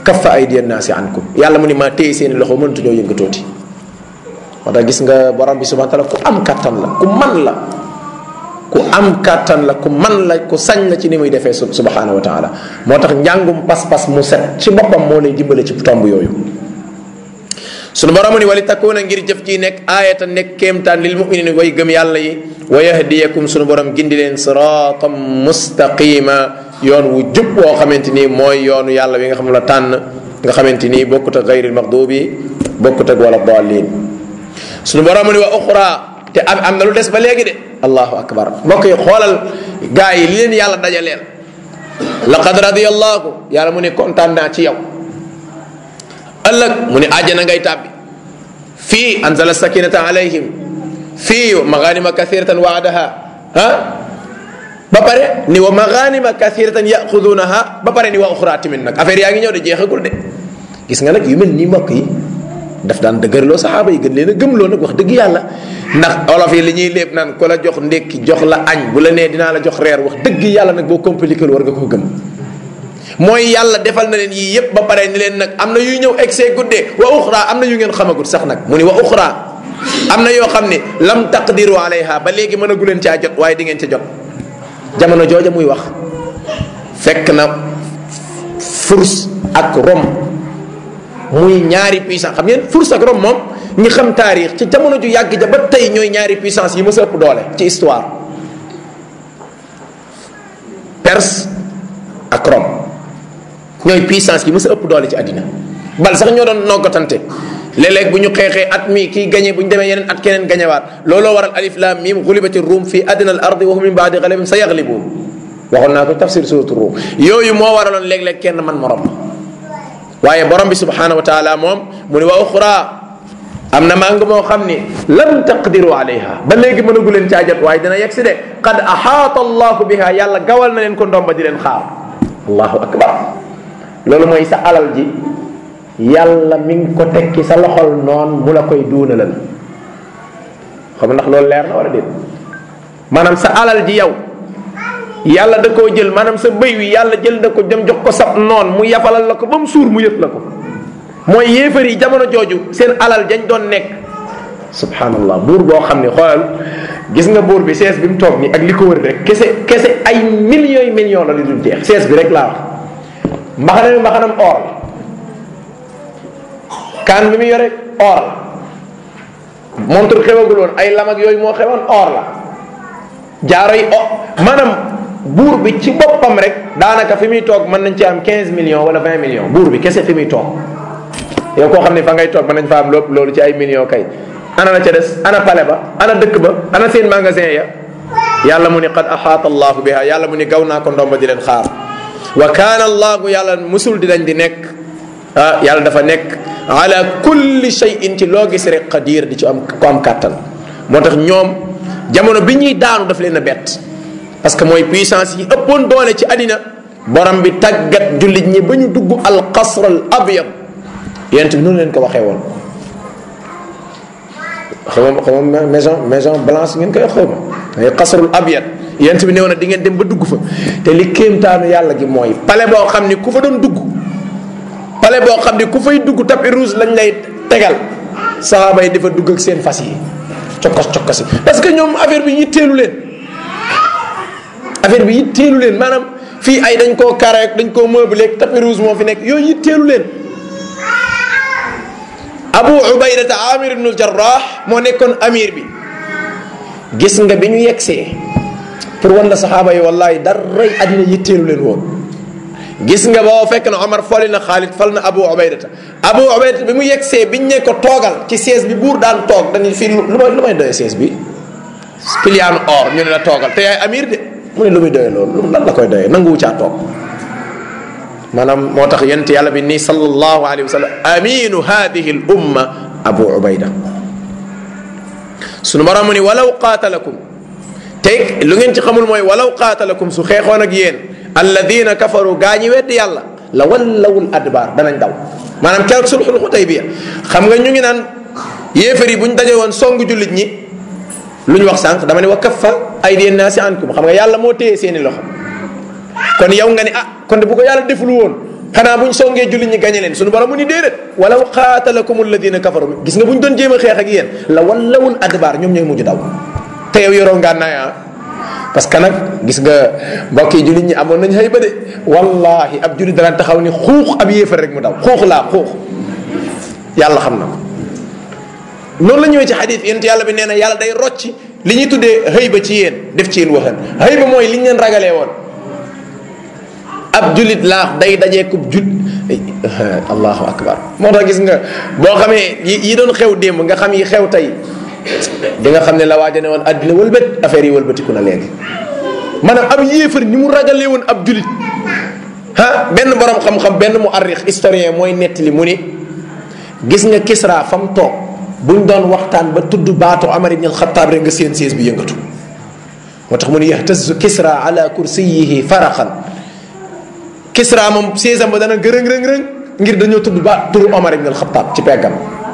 Speaker 1: kaffa aydiya naasi ankum yàlla mu ni maa téye seeni loxo mënatuñoo yëngatooti moo tax gis nga borom bi subhanahu wa taala ku am kattan la ku man la ku am kattan la ku man la ku sañ la ci ni muy defee subhanahu wa taala moo tax njàngum pas-pas mu set ci boppam moo lay dimbale ci tomb yooyu sunu borom ni wali takuna ngir jëf ji nekk aayata nekk kéemtaan lil muminin way gëm yàlla yi wa yahdiyakum sunu borom gindi leen siratan mustaqima yoon wu jub woo xamante ni mooy yoonu yàlla wi nga xam la tànn nga xamante ni bokkut ak gayril maxdubi bokkut ak wala dallin sunu borom ni wa uxra te am am na lu des ba léegi de allahu akbar mbokk yi xoolal gaa yi li leen yàlla dajaleel laqad radiyallahu yàlla mu ne kontaan naa ci yow ëllëg mu ne àjjana ngay tàbbi fii anzala sakinata alayhim fii maganima kathiratan waadaha ah ba pare ni wa maganima kathiratan yaxudunaha ba pare ni wa uxra tamit nag affaire yaa ngi ñëw de jeexagul de gis nga nag yu mel nii mbokk yi daf daan dëgërloo saxaaba yi gën leen a gëmloo nag wax dëgg yàlla ndax olof yi li ñuy léeb naan ku la jox ndékki jox la añ bu la nee dinaa la jox reer wax dëgg yàlla nag boo compliqué war nga ko gëm mooy yàlla defal na leen yii yépp ba pare ni leen nag am na yuy ñëw egsee guddee wa uxra am na yu ngeen xamagut sax nag mu ni wa uxra am na yoo xam ne lam taqdiru alayha ba léegi mën a gu leen caa jot waaye di ngeen ca jot jamono jooja muy wax fekk na furs ak rom muy ñaari puissance xam ngeen furs ak rom moom ñi xam taarix ci jamono ju yàgg ja ba tey ñooy ñaari puissance yi mës a ëpp doole ci histoire perse ak Rome ñooy puissance yi mës a ëpp doole ci àddina bal sax ñoo doon noggatante léeg-léeg bu ñu xeexee at mi kii gañe bu ñu demee yeneen at keneen gañewaat looloo waral alif lam mim gulibati rum fi adna al ardi wa hum min baadi galabim sa yaglibuun waxoon naa ko tafsir suratu rum yooyu moo waraloon léeg-léeg kenn man morom waaye borom bi subhanahu wa taala moom mu ne wa uxra am na màng moo xam ni lam taqdiru alayha ba léegi mënagu leen caajat waaye dina yegg si de qad axaata allahu biha yàlla gawal na leen ko ndomba di leen xaar allahu akbar loolu mooy sa alal ji yàlla mi ngi ko tekki sa loxol noon mu la koy duunalal xam ndax loolu leer na wala déet maanaam sa alal ji yow yàlla da koo jël maanaam sa bëy wi yàlla jël na ko dem jox ko sab noon mu yafalal la ko ba mu suur mu yët la ko mooy yéefar yi jamono jooju seen alal dañ doon nekk subhanallah buur boo xam ne xoolal gis nga buur bi sees bi mu toog nii ak li ko wër rek kese kese ay millions yi millions la li dul jeex sees bi rek laa wax mbaxana mi mbaxanam or la kaan bi mu yore or la montre xewagul woon ay lam ak yooyu moo xewoon or la jaaro yi o maanaam buur bi ci boppam rek daanaka fi muy toog mën nañ ci am 15 millions wala 20 millions buur bi kese fi muy toog yow koo xam ne fa ngay toog mën nañ fa am lépp loolu ci ay millions kay ana la ca des ana pale ba ana dëkk ba ana seen magasin ya yàlla mu ni qad axaata allahu biha yàlla mu ni gaw naa ko ndomba di leen xaar wa kaana allahu yàlla musul di dañ di nekk ah yàlla dafa nekk ala kulli shay'in ci loo gis rek qadir di ci am ko am kàttan moo tax ñoom jamono bi ñuy daanu daf leen a bett parce que mooy puissance yi ëppoon doole ci àddina borom bi tàggat jullit ñi ba ñu dugg al qasr al abyad yent bi noonu leen ko waxee woon xawma xawma maison maison blanche ngeen koy xawma ay qasrul abyad yent bi néew na di ngeen dem ba dugg fa te li kéemtaanu yàlla gi mooy pale boo xam ni ku fa doon dugg pale boo xam ni ku fay dugg tapis rouge lañ lay tegal saxaaba yi dafa dugg ak seen fas yi cokkos cokkos yi parce que ñoom affaire bi yitteelu leen affaire bi yitteelu leen maanaam fii ay dañ koo carré dañ koo meublé tapis rouge moo fi nekk yooyu yitteelu leen abu ubaydata amir ibnul jarrah moo nekkoon amir bi gis nga bi ñu yegsee pour wan la saxaaba yi wallahi daray àddina yitteelu leen woon gis nga boo fekk na omar foli na xaalid fal na abu ubaydata abu ubaydata bi mu yegsee biñ ne ko toogal ci siège bi buur daan toog dañu fii lu may lu may doyee siège bi piliyaanu or ñu ne la toogal te yaay amir de mu ne lu muy doyee loolu lan la koy doyee nanguwu caa toog maanaam moo tax yent yàlla bi nii sallallahu alayhi wa sallam aminu hadihi l umma abu ubayda sunu borom mu ni walaw qaatalakum te lu ngeen ci xamul mooy walaw qaatalakum su xeexoon ak yéen alladina kafaru gaa ñi weddi yàlla la wallawul adbaar danañ daw maanaam keroog sulxul xutaybiya xam nga ñu ngi naan yéefar yi bu ñu daje woon song jullit ñi lu ñu wax sànq dama ne wa kaffa aydiya naasi ankum xam nga yàlla moo téye seeni loxo kon yow nga ni ah kon de bu ko yàlla deful woon xanaa buñ songee jullit ñi gañe leen suñu borom mu ni déedéet walaw qaatalakum alladina kafaru gis nga buñ doon jéem a xeex ak yéen la wallawul adbaar ñoom ñooy mujj daw te yow yoroo ngànnaay ah parce que nag gis nga mbokk yi jullit ñi amoon nañ xëy ba de wallahi ab jullit dana taxaw ni xuux ab yéefar rek mu daw xuux laa xuux yàlla xam na ko noonu la ñëwee ci xadis yéen yàlla bi nee na yàlla day rocci li ñuy tuddee xëy ba ci yéen def ci yéen waxan xëy ba mooy li ñu leen ragalee woon ab jullit laax day dajee kub jul allahu akbar moo tax gis nga boo xamee yi doon xew démb nga xam yi xew tey di nga xam ne la waaja ne woon àddina wëlbët affaire yi wëlbatiku na léegi maanaam ab yéefar ni mu ragalee woon ab jullit ah benn borom xam-xam benn mu arrix historien mooy nettali mu ni gis nga Kisra fa mu toog buñ doon waxtaan ba tudd baatu Amar ibn al-Khattab rek nga seen siis bi yëngatu moo tax mu ni yahtazu Kisra ala kursiyihi faraxan Kisra moom séesam ba dana gërëng rëng rëng ngir dañoo tudd ba turu Omar ibn al-Khattab ci peggam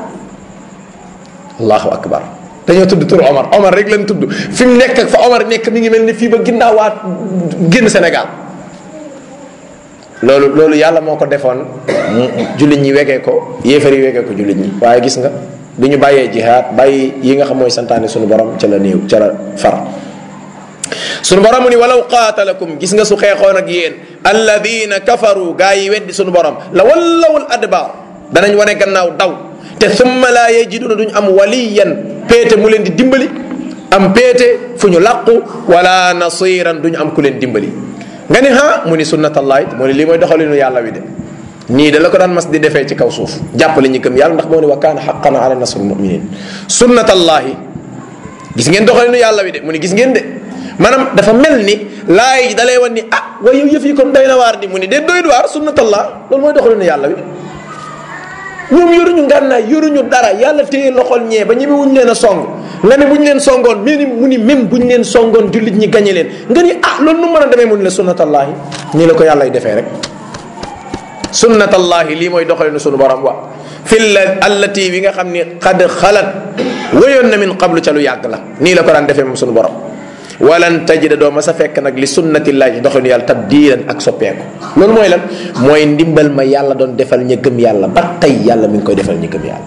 Speaker 1: allahu akbar dañoo tudd turu Omar Omar rek lañ tudd fi mu nekk ak fa Omar nekk mi ngi mel ni fii ba ginnaawaat génn Sénégal loolu loolu yàlla moo ko defoon jullit ñi wegee ko yéefar yi wegee ko jullit ñi waaye gis nga bi ñu bàyyee jihaad bàyyi yi nga xam mooy santaane suñu borom ca la néew ca la far suñu borom mu ni walaw qaatalakum gis nga su xeexoon ak yéen alladina kafaru gaa yi weddi suñu borom la wallawul adbaar danañ wane gannaaw daw te summa laa yajiduna duñ am waliyan péete mu leen di dimbali am péete fu ñu làqu wala nasiran duñ am ku leen dimbali nga ni ha mu ni sunnatallahi mu ni lii mooy doxalinu yàlla wi de nii da la ko daan mas di defee ci kaw suuf jàppale ñi gëm yàlla ndax moo ne wa kaana xaqan ala nasrul muminin sunnatallahi gis ngeen doxalinu yàlla wi de mu ni gis ngeen de maanaam dafa mel ni laay da lay wan ni ah waaye yow yëf yi kon doy na waar di mu ni de doy waar sunnatallah loolu mooy doxalinu yàlla wi ñoom yoruñu ngànnaay yoruñu dara yàlla téye loxol ñee ba ñeme wuñ leen a song nga ne bu ñu leen songoon mais ni mu ni même bu ñu leen songoon jullit ñi gañe leen nga ni ah loolu nu mën a demee mu ni la sunnatallahi nii la ko yàllay defee rek sunnatallahi lii mooy doxalinu sunu borom wa fil allati bi nga xam ni xad xalat wéyoon na min qablu ca lu yàgg la nii la ko daan defee moom sunu borom walan tajida doo ma sa fekk nag li sunnatillahi doxalinu yàlla tabdilan ak soppeeku loolu mooy lan mooy ndimbal ma yàlla doon defal ña gëm yàlla ba tey yàlla mi ngi koy defal ña gëm yàlla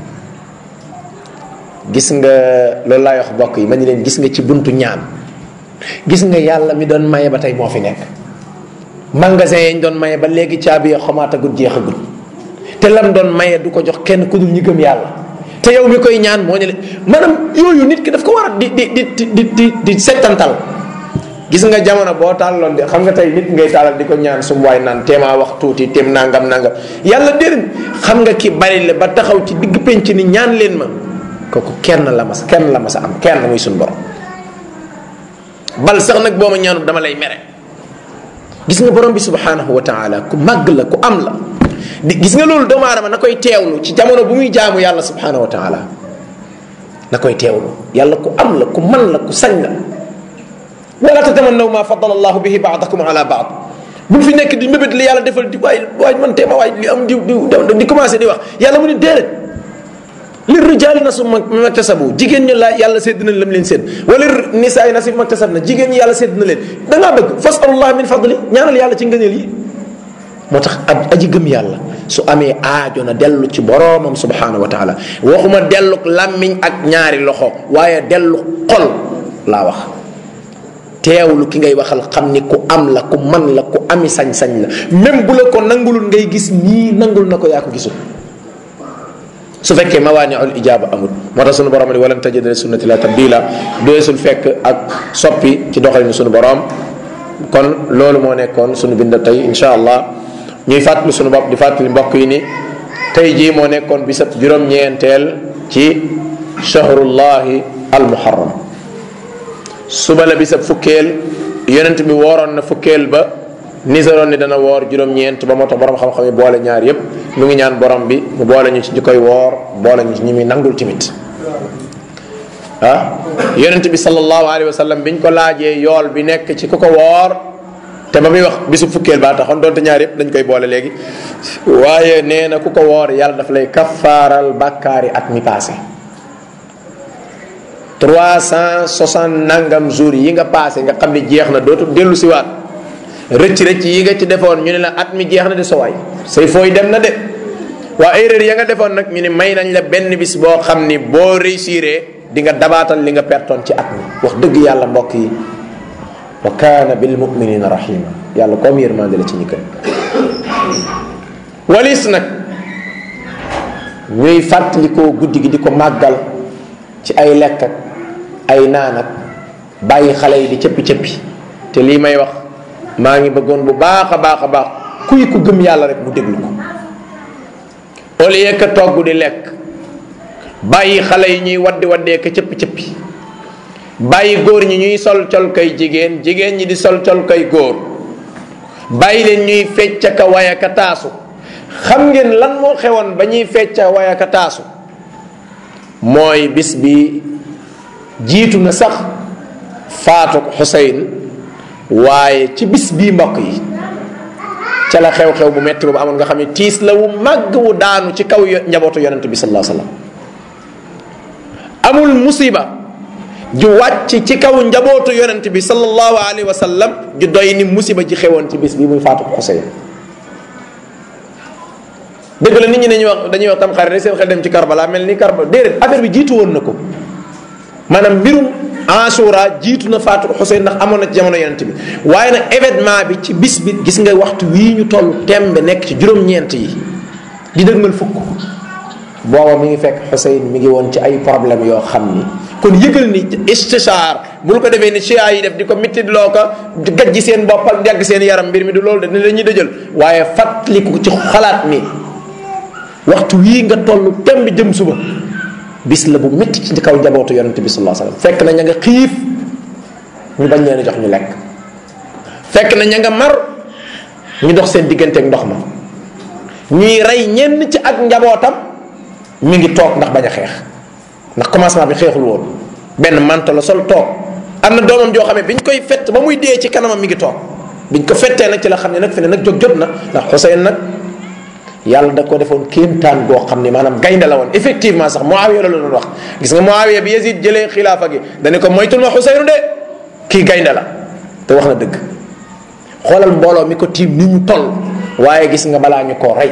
Speaker 1: gis nga loolu laay wax bokk yi ma ni leen gis nga ci buntu ñaan gis nga yàlla mi doon maye ba tey moo fi nekk magasin yañ doon maye ba léegi caabi ya xamaatagul jeexagul te lam doon maye du ko jox kenn ku dul ñi gëm yàlla te yow mi koy ñaan moo ne leen maanaam yooyu nit ki daf ko war a di di di di di di settantal gis nga jamono boo tàlloon de xam nga tey nit ngay tàllal di ko ñaan su waay naan téemaa wax tuuti téem nangam nangam yàlla déedéet xam nga ki bari le ba taxaw ci digg penc ni ñaan leen ma kooku kenn la mas kenn la mas a am kenn muy suñu borom bal sax nag boo ma ñaanut dama lay mere gis nga borom bi subhanahu wa taala ku màgg la ku am la di gis nga loolu doomu aadama na koy teewlu ci jamono bu muy jaamu yàlla subhanahu wa taala na koy teewlu yàlla ku am la ku man la ku sañ la wala tatamannaw ma faddala allahu bihi baadakum ala baad bu fi nekk di mébét li yàlla defal di waay waay man teema waay li am di di di commencé di wax yàlla mu ni déedéet li rijaali nasib maktasabu jigéen ñi la yàlla sédd na lam leen sédd wala nisaay nasib maktasab na jigéen ñi yàlla sédd na leen da ngaa bëgg fasalullah min fadli ñaanal yàlla ci ngëneel yi moo tax ab aji gëm yàlla su amee aajo na dellu ci boroomam subhanahu wa taala waxuma dellu làmmiñ ak ñaari loxo waaye dellu xol laa wax teewlu ki ngay waxal xam ni ku am la ku man la ku ami sañ-sañ la même bu la ko nangulul ngay gis nii nangul na ko yaa ko gisul su fekkee mawaaniul ijaaba amul moo tax sunu borom ni walan tajida li sunnati la tabdila doesul fekk ak soppi ci doxalinu sunu borom kon loolu moo nekkoon sunu bind tey insha allah ñuy fàttali sunu bopp di fàttali mbokk yi ni tey jii moo nekkoon bisab juróom-ñeenteel ci shahrullahi al muharram suba la bisab fukkeel yonent bi wooroon na fukkeel ba nisaroon ni dana woor juróom-ñeent ba moo tax borom xam-xam yi boole ñaar yépp mu ngi ñaan borom bi mu boole ñu ci ñi koy woor boole ñu ci ñi muy nangul timit ah yonent bi sallallahu alayhi wa sallam biñ ko laajee yool bi nekk ci ku ko woor te ba muy wax bisu fukkeel baa taxoon doonte ñaar yépp dañ koy boole léegi waaye nee na ku ko woor yàlla daf lay kaffaaral bàkkaari at mi passé trois cent soixante nangam jours yi nga passé nga xam ne jeex na dootu dellu si waat rëcc rëcc yi nga ci defoon ñu ne la at mi jeex na de sowaay say fooy dem na de waa erreur ya nga defoon nag ñu ne may nañ la benn bis boo xam ni boo réussiree di nga dabaatal li nga pertoon ci at mi wax dëgg yàlla mbokk yi wa kaana bil muminina rahima yàlla comme yërmande la ci ñi kër walis nag ñuy fàttalikoo guddi gi di ko màggal ci ay lekk ak ay naan ak bàyyi xale yi di cëppi cëppi te lii may wax maa ngi bëggoon bu baax a baax a baax kuy ku gëm yàlla rek mu déglu ko au lieu que togg di lekk bàyyi xale yi ñuy waddi waddee ka cëppi cëppi bàyyi góor ñi ñuy sol col kay jigéen jigéen ñi di sol col kay góor bàyyi leen ñuy fecca ka waya ka taasu xam ngeen lan moo xewoon ba ñuy fecca waya ka taasu mooy bis bi jiitu na sax faatu Xuseyn waaye ci bis bii mbokk yi ca la xew-xew bu metti boobu amoon nga xam ne tiis la wu màgg wu daanu ci kaw njabootu yonent bi sallallahu alayhi wasallam amul musiba ju wàcc ci kaw njabootu yonent bi sallallahu alayhi wasallam ju doy ni musiba ji xewoon ci bis bi muy faatu Xuseyn dëgg la nit ñi dañuy wax dañuy wax tam xarit rek seen xel dem ci Karbala mel ni Karbala déedéet affaire bi jiitu woon na ko maanaam mbirum Ashura jiitu na faatu Xuseyn ndax amoon na ci jamono yonent bi waaye nag événement bi ci bis bi gis nga waxtu wii ñu toll tembe nekk ci juróom-ñeent yi di dëgmal fukk booba mi ngi fekk Xuseyn mi ngi woon ci ay problème yoo xam ni kon yëgal ni istishaar bul ko defee ni chia yi def di ko mitit loo ko gajji seen bopp ak yàgg seen yaram mbir mi du loolu de ni dañuy dëjël waaye fàttaliku ci xalaat mi waxtu wii nga toll temb jëm suba bis la bu métti ci kaw njabootu yonente bi sallallahu alayhi wasallam fekk na ña nga xiif ñu bañ leen a jox ñu lekk fekk na ña nga mar ñu dox seen diggante ak ndox ma ñuy rey ñenn ci ak njabootam mi ngi toog ndax bañ a xeex ndax commencement bi xeexul woon benn manto la sol toog am na doomam joo xam ne biñ koy fett ba muy dee ci kanamam mi ngi toog biñ ko fettee nag ci la xam ne nag fi ne nag jóg jot na ndax Xuseyn nag yàlla da ko defoon kéemtaan goo xam ne maanaam gaynde la woon effectivement sax Muawiya la doon wax gis nga Muawiya bi Yazid jëlee xilaafa gi dane ko moytul ma Xuseynu de kii gaynde la te wax na dëgg xoolal mbooloo mi ko tiim ni ñu toll waaye gis nga balaa ñu koo rey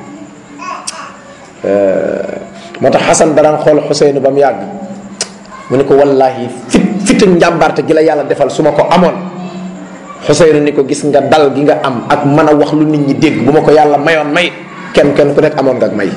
Speaker 1: moo tax Xasan daraan xool Xuseynu ba mu yàgg mu ne ko wallahi fit fitu njàmbarte gi la yàlla defal su ma ko amoon Xuseynu ni ko gis nga dal gi nga am ak mën a wax lu nit ñi dégg bu ma ko yàlla mayoon may kenn kenn ku nekk amoon nga ak may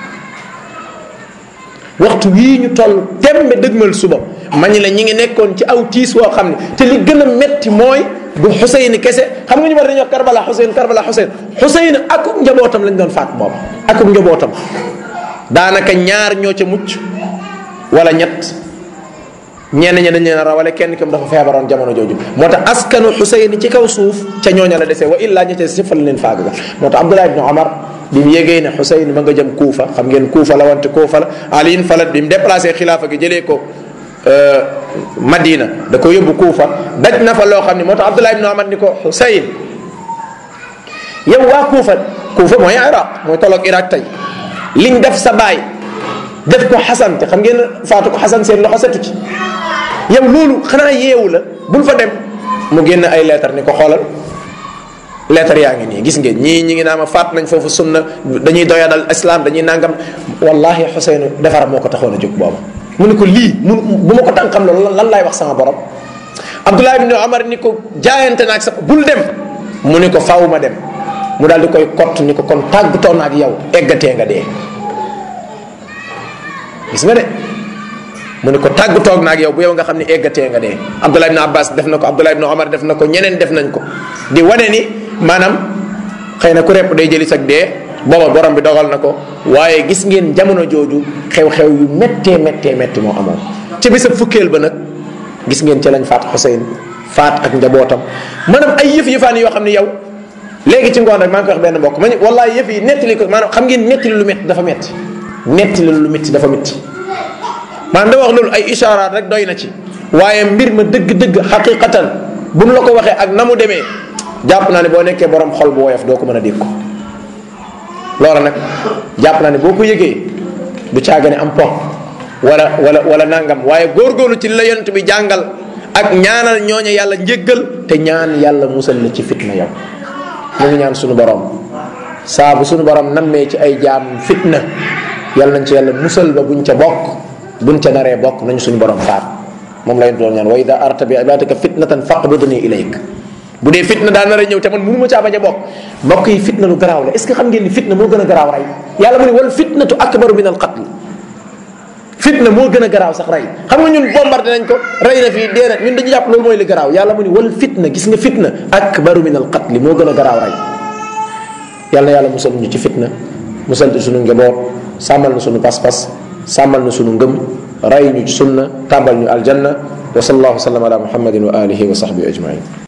Speaker 1: waxtu wii ñu toll tembe dëgmal suba ma ñi la ñi ngi nekkoon ci aw tiis woo xam ne te li gën a metti mooy du Xuseyn kese xam nga ñu bari dañuy wax Karbala Xuseyn Karbala Xuseyn Xuseyn akub njabootam lañ doon faat booba akub njabootam daanaka ñaar ñoo ca mucc wala ñett ñenn ñi dañ leen a rawale kenn kim dafa feebaroon jamono jooju moo tax askanu Xuseyn ci kaw suuf ca ñooña la desee wa illaa ña ca si fa la leen faaga moo tax Abdullah ibn Omar bi mu yégee ne Xuseyn ma nga jëm Kuufa xam ngeen Kuufa la wante Kuufa la Aliin falat bi mu déplacé xilaafa gi jëlee ko Madina da ko yóbbu Kuufa daj na fa loo xam ne moo tax Abdullah ibn Omar ni ko Xuseyn yow waa Kuufa Kuufa mooy Iraq mooy tolloog Iraq tey liñ def sa baay def ko Xasan te xam ngeen faatu ko Xasan seen loxo setu ci yow loolu xanaa yeewu la bul fa dem mu génn ay leetar ni ko xoolal leetar yaa ngi nii gis ngeen ñii ñi ngi naa ma faat nañ foofu sunna dañuy doyadal islam dañuy nangam wallahi Xuseynu defar moo ko taxoon a jóg booba mu ne ko lii mu bu ma ko tànkam loolu lan laay wax sama borom Abdullah ibn Omar ni ko jaayante naag sa bul dem mu ni ko faw ma dem mu daal di koy kott ni ko kon tàggatoo na ak yow eggatee nga dee gis nga de mu ne ko tàggatoog naag yow bu yow nga xam ne eggatee nga dee Abdullah ibn Abbas def na ko Abdullah ibn Omar def na ko ñeneen def nañ ko di wane ni maanaam xëy na ku repp day jëli sag dee booba borom bi dogal na ko waaye gis ngeen jamono jooju xew-xew yu méttee méttee métti moo amoon ca bisa fukkeel ba nag gis ngeen ca lañ faat Xuseyn faat ak njabootam maanaam ay yëf yëfaan yoo xam ne yow léegi ci ngoon rek maa ngi koy wax benn mbokk ma ni wallahi yëf yi nettali ko maanaam xam ngeen nettali lu métti dafa métti nettali lu métti dafa métti maanaam da wax loolu ay ishaaraat rek doy na ci waaye mbir ma dëgg-dëgg xaqiqatan bu nu la ko waxee ak na mu demee jàpp naa ne boo nekkee borom xol bu woyof doo ko mën a dégg ko loola nag jàpp naa ne boo ko yëgee du caagane am po wala wala wala nangam waaye góorgóorlu ci li la yonent bi jàngal ak ñaanal ñooñu yàlla njéggal te ñaan yàlla musal la ci fitna yow ñu ngi ñaan suñu borom saa bu suñu borom nammee ci ay jaam fitna yàlla nañ ci yàlla musal ba buñ ca bokk buñ ca naree bokk nañ suñu borom faat moom la ñu doon ñaan wa ida arata bi ibadaka fitnatan faqbidni ilayk bu dee fitna daa nar a ñëw te man mënu ma caa bañ a bokk mbokk yi fitna lu garaaw la est ce que xam ngeen ni fitna moo gën a garaaw rey yàlla mu ne wal fitnatu akbaru min al qatl fitna moo gën a garaaw sax rey xam nga ñun bombardé nañ ko rey na fii dee na ñun dañu jàpp loolu mooy li garaaw yàlla mu ne wal fitna gis nga fitna akbaru min al qatl moo gën a garaaw rey yàlla na yàlla musal ñu ci fitna musal ci sunu njaboot sàmmal na sunu pas-pas sàmmal na sunu ngëm rey ñu ci sunna tàmbal ñu aljanna wa sallallahu sallam ala muhammadin wa alihi wa sahbihi ajmain